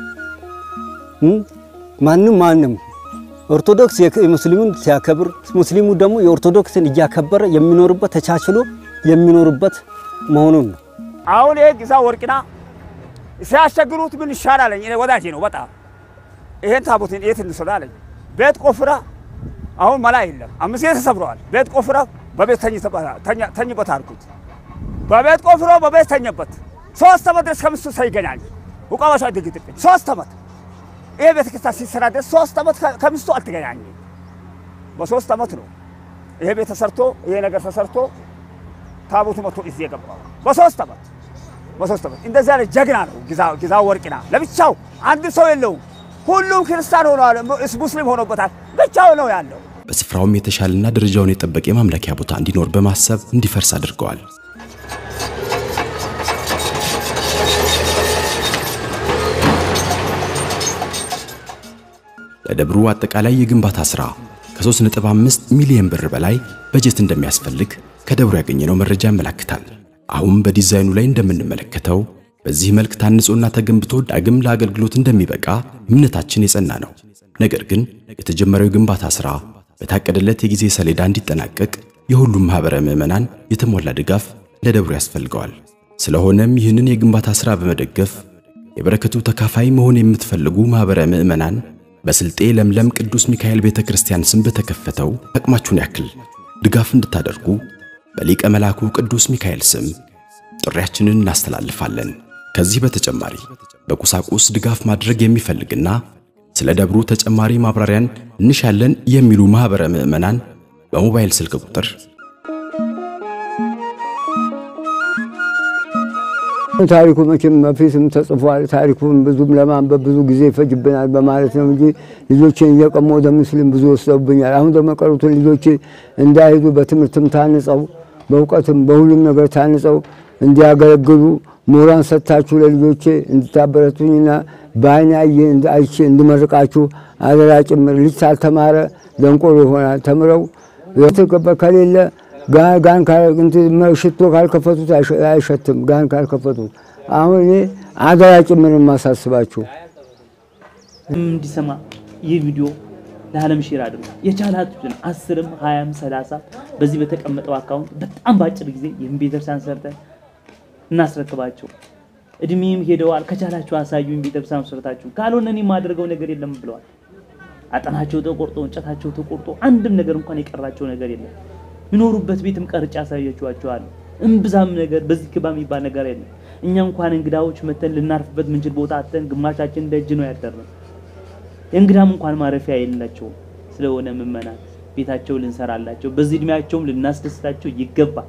Speaker 10: ማንም ማንም ኦርቶዶክስ የሙስሊሙን ሲያከብር ሙስሊሙ ደግሞ የኦርቶዶክስን እያከበረ የሚኖርበት ተቻችሎ የሚኖርበት መሆኑን ነው።
Speaker 3: አሁን ይሄ ግዛ ወርቅና ሲያስቸግሩት ምን ይሻላል? እኔ ወዳጄ ነው በጣም ይሄን ታቦትን የት እንውሰድ አለኝ። ቤት ቆፍራ አሁን መላ የለም። አምስት ጊዜ ተሰብረዋል። ቤት ቆፍራ በቤት ተኝበት አልኩት። በቤት ቆፍሮ በቤት ተኘበት። ሶስት ዓመት ድረስ ከምስቱ ሳይገናኝ ውቃባሻ ድግጥብኝ ሶስት ዓመት ይሄ ቤተክርስቲያን ሲሰራ ድረስ ሶስት ዓመት ከምስቱ አልተገናኘ። በሶስት ዓመት ነው ይሄ ቤት ተሰርቶ ይሄ ነገር ተሰርቶ ታቦቱ መጥቶ እዚህ የገባው በሶስት ዓመት በሶስት ዓመት እንደዚህ አይነት ጀግና ነው ግዛ ወርቅና። ለብቻው አንድ ሰው የለውም። ሁሉም ክርስቲያን ሆነዋል፣ ሙስሊም ሆኖበታል። ብቻው ነው ያለው።
Speaker 1: በስፍራውም የተሻለና ደረጃውን የጠበቀ የማምለኪያ ቦታ እንዲኖር በማሰብ እንዲፈርስ አድርገዋል። ለደብሩ አጠቃላይ የግንባታ ሥራ ከ3.5 ሚሊዮን ብር በላይ በጀት እንደሚያስፈልግ ከደብሩ ያገኘነው መረጃ ያመለክታል። አሁን በዲዛይኑ ላይ እንደምንመለከተው በዚህ መልክ ታንጾና ተገንብቶ ዳግም ለአገልግሎት እንደሚበቃ እምነታችን የጸና ነው። ነገር ግን የተጀመረው የግንባታ ሥራ በታቀደለት የጊዜ ሰሌዳ እንዲጠናቀቅ የሁሉም ማኅበረ ምዕመናን የተሟላ ድጋፍ ለደብሩ ያስፈልገዋል። ስለሆነም ይህንን የግንባታ ሥራ በመደገፍ የበረከቱ ተካፋይ መሆን የምትፈልጉ ማኅበረ ምዕመናን በስልጤ ለምለም ቅዱስ ሚካኤል ቤተ ክርስቲያን ስም በተከፈተው አቅማችሁን ያክል ድጋፍ እንድታደርጉ በሊቀ መላኩ ቅዱስ ሚካኤል ስም ጥሪያችንን እናስተላልፋለን። ከዚህ በተጨማሪ በቁሳቁስ ድጋፍ ማድረግ የሚፈልግና ስለ ደብሩ ተጨማሪ ማብራሪያን እንሻለን የሚሉ ማኅበረ ምዕመናን በሞባይል ስልክ ቁጥር
Speaker 2: ታሪኩ መቼም በፊትም ተጽፏል። ታሪኩን ብዙም ለማንበብ ብዙ ጊዜ ይፈጅብናል በማለት ነው እንጂ ልጆችን እየቀሙ ወደ ሙስሊም ብዙ ወስደውብኛል። አሁን ደግሞ ቀሩትን ልጆቼ እንዳይሄዱ በትምህርትም ታንጸው በእውቀትም በሁሉም ነገር ታንጸው እንዲያገለግሉ ሞራን ሰጥታችሁ ለልጆቼ እንድታበረቱኝና በዓይኔ አይቼ እንድመርቃችሁ አደራ ጭምር። ልጅ ሳልተማረ ደንቆሮ ይሆናል። ተምረው ከሌለ ጋን ሽቶ ካልከፈቱት አይሸትም። ጋን ካልከፈቱት አሁን እኔ አደራ ጭምር የማሳስባችሁ
Speaker 12: እንዲሰማ ይህ ቪዲዮ ለዓለም ሼር አድርጉ። የቻላችሁትን አስርም ሀያም ሰላሳ በዚህ በተቀመጠው አካውንት በጣም በአጭር ጊዜ ይህን ቤተክርስቲያን ሰርተን እናስረክባቸው። እድሜም ሄደዋል። ከቻላችሁ አሳዩኝ ቤተክርስቲያን ሰርታችሁ፣ ካልሆነ እኔ የማደርገው ነገር የለም ብለዋል። አጠናቸው ተቆርጦ እንጨታቸው ተቆርጦ አንድም ነገር እንኳን የቀራቸው ነገር የለም። የሚኖሩበት ቤትም ቀርጬ አሳያችኋቸዋለሁ። እምብዛም ነገር በዚህ ክባ የሚባል ነገር የለም። እኛ እንኳን እንግዳዎች መተን ልናርፍበት ምንችል ቦታ አተን ግማሻችን ደጅ ነው ያደርነው። የእንግዳም እንኳን ማረፊያ የላቸውም። ስለሆነ ምእመናን ቤታቸው ልንሰራላቸው፣ በዚህ እድሜያቸውም ልናስደስታቸው ይገባል።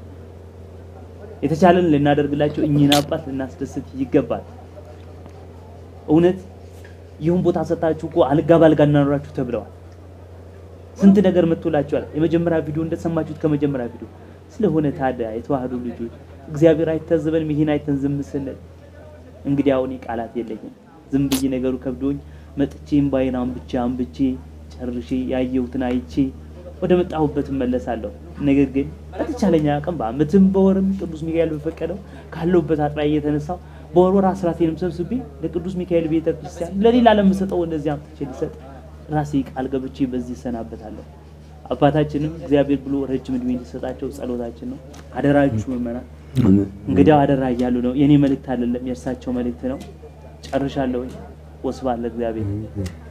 Speaker 12: የተቻለን ልናደርግላቸው እኚህን አባት ልናስደስት ይገባል። እውነት ይሁን ቦታ ሰጣችሁ እኮ አልጋ ባልጋ እናኖራችሁ ተብለዋል። ስንት ነገር መጥቶላችኋል። የመጀመሪያ ቪዲዮ እንደሰማችሁት ከመጀመሪያ ቪዲዮ ስለሆነ ታዲያ የተዋህዶ ልጆች እግዚአብሔር አይታዘበንም። ይሄን አይተን ዝም ስንል እንግዲህ አሁን ቃላት የለኝም። ዝም ብዬ ነገሩ ከብዶኝ መጥቼ እምባዬን አንብቼ አንብቼ ጨርሼ ያየሁትን አይቼ ወደ መጣሁበት እመለሳለሁ። ነገር ግን በተቻለኝ አቅም በዓመትም በወርም ቅዱስ ሚካኤል በፈቀደው ካለሁበት አጥቢያ እየተነሳው በወር ወር አስራቴንም ሰብስቤ ለቅዱስ ሚካኤል ቤተ ክርስቲያን ለሌላ ለምሰጠው እንደዚህ አምጥቼ ሊሰጥ ራሴ ቃል ገብቼ በዚህ እሰናበታለሁ። አባታችንም እግዚአብሔር ብሎ ረጅም እድሜ እንዲሰጣቸው ጸሎታችን ነው። አደራችሁ ምእመናን፣ እንግዲያው አደራ እያሉ ነው። የኔ መልእክት አይደለም የእርሳቸው መልእክት ነው። ጨርሻለሁ። ወስብሐት ለእግዚአብሔር።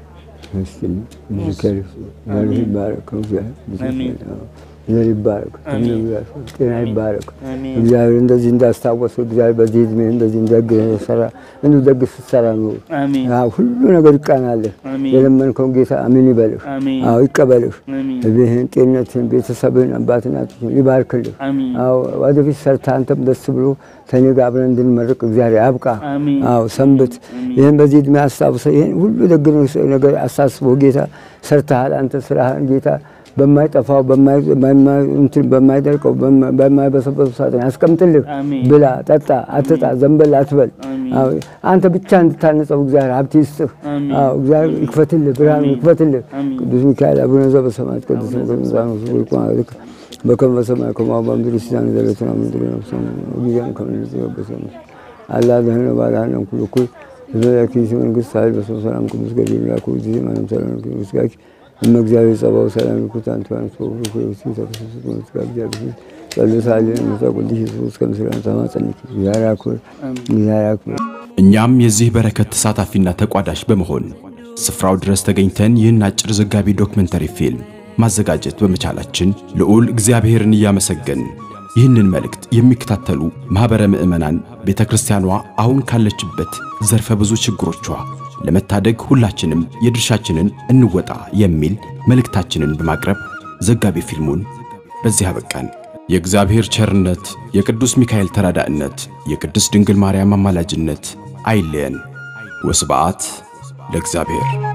Speaker 2: እስቲ ምስክር ዘር ይባረክ እግዚአብሔር ዘር ይባረክ ጤና ይባረክ እግዚአብሔር እንደዚህ እንዳስታወሱ እግዚአብሔር በዚህ እድሜ እንደዚህ እንደግ ሰራ እንዱ ደግ ስትሰራ ነው ሁሉ ነገር ይቃናልህ። የለመንከውን ጌታ አሜን ይበልህ። አዎ ይቀበልህ። እቤህን፣ ጤንነትህን፣ ቤተሰብህን፣ አባት እናትህን ይባርክልህ። አዎ ወደፊት ሰርታ አንተም ደስ ብሎ ከኔ ጋር አብረን እንድንመርቅ እግዚአብሔር ያብቃ። አዎ ሰንብት። ይህን በዚህ እድሜ አስታውሰ ይህን ሁሉ ደግ ነገር አሳስቦ ጌታ ሰርተሃል። አንተ ስራህን ጌታ በማይጠፋው በማይደርቀው በማይበሰበሱ ሳጥን ያስቀምጥልህ። ብላ፣ ጠጣ፣ አትጣ፣ ዘንበል አትበል። አንተ ብቻ እንድታነጸው እግዚአብሔር ሀብት ይስጥህ። እግዚአብሔር ይክፈትልህ፣ ብርሃኑ ይክፈትልህ። ቅዱስ ሚካኤል አቡነ ዘበሰማያት ቅዱስ ሚካኤል በከመ በሰማይ ከማሁ በምድር ሲሳን ዘለለዕለትነ ምድር ነፍሰነ ወጊዜነ ከመ ንጽሕበ አላ ደህነ ባልሃነም ኩሉ እኩል ዘላኪ መንግስት ኃይል በሰው ሰላም ቅዱስ ገብርኤል ላኩ ጊዜ ማንም ሰላም ምስጋኪ እመ እግዚአብሔር ጸባው ሰላም ይኩት አንተ አንተ ወፍሩ ተፈሰሱ ምስጋኪ እግዚአብሔር ጸሎት አለን ምሳ ቅዱስ ኢየሱስ ከምስራን ተማጸንክ እግዚአብሔር ያክብር እግዚአብሔር ያክብር።
Speaker 1: እኛም የዚህ በረከት ተሳታፊና ተቋዳሽ በመሆን ስፍራው ድረስ ተገኝተን ይህን አጭር ዘጋቢ ዶክመንተሪ ፊልም ማዘጋጀት በመቻላችን ልዑል እግዚአብሔርን እያመሰገን ይህንን መልእክት የሚከታተሉ ማኅበረ ምዕመናን ቤተ ክርስቲያኗ አሁን ካለችበት ዘርፈ ብዙ ችግሮቿ ለመታደግ ሁላችንም የድርሻችንን እንወጣ የሚል መልእክታችንን በማቅረብ ዘጋቢ ፊልሙን በዚህ አበቃን። የእግዚአብሔር ቸርነት፣ የቅዱስ ሚካኤል ተራዳእነት፣ የቅድስት ድንግል ማርያም አማላጅነት አይለየን። ወስብዓት ለእግዚአብሔር።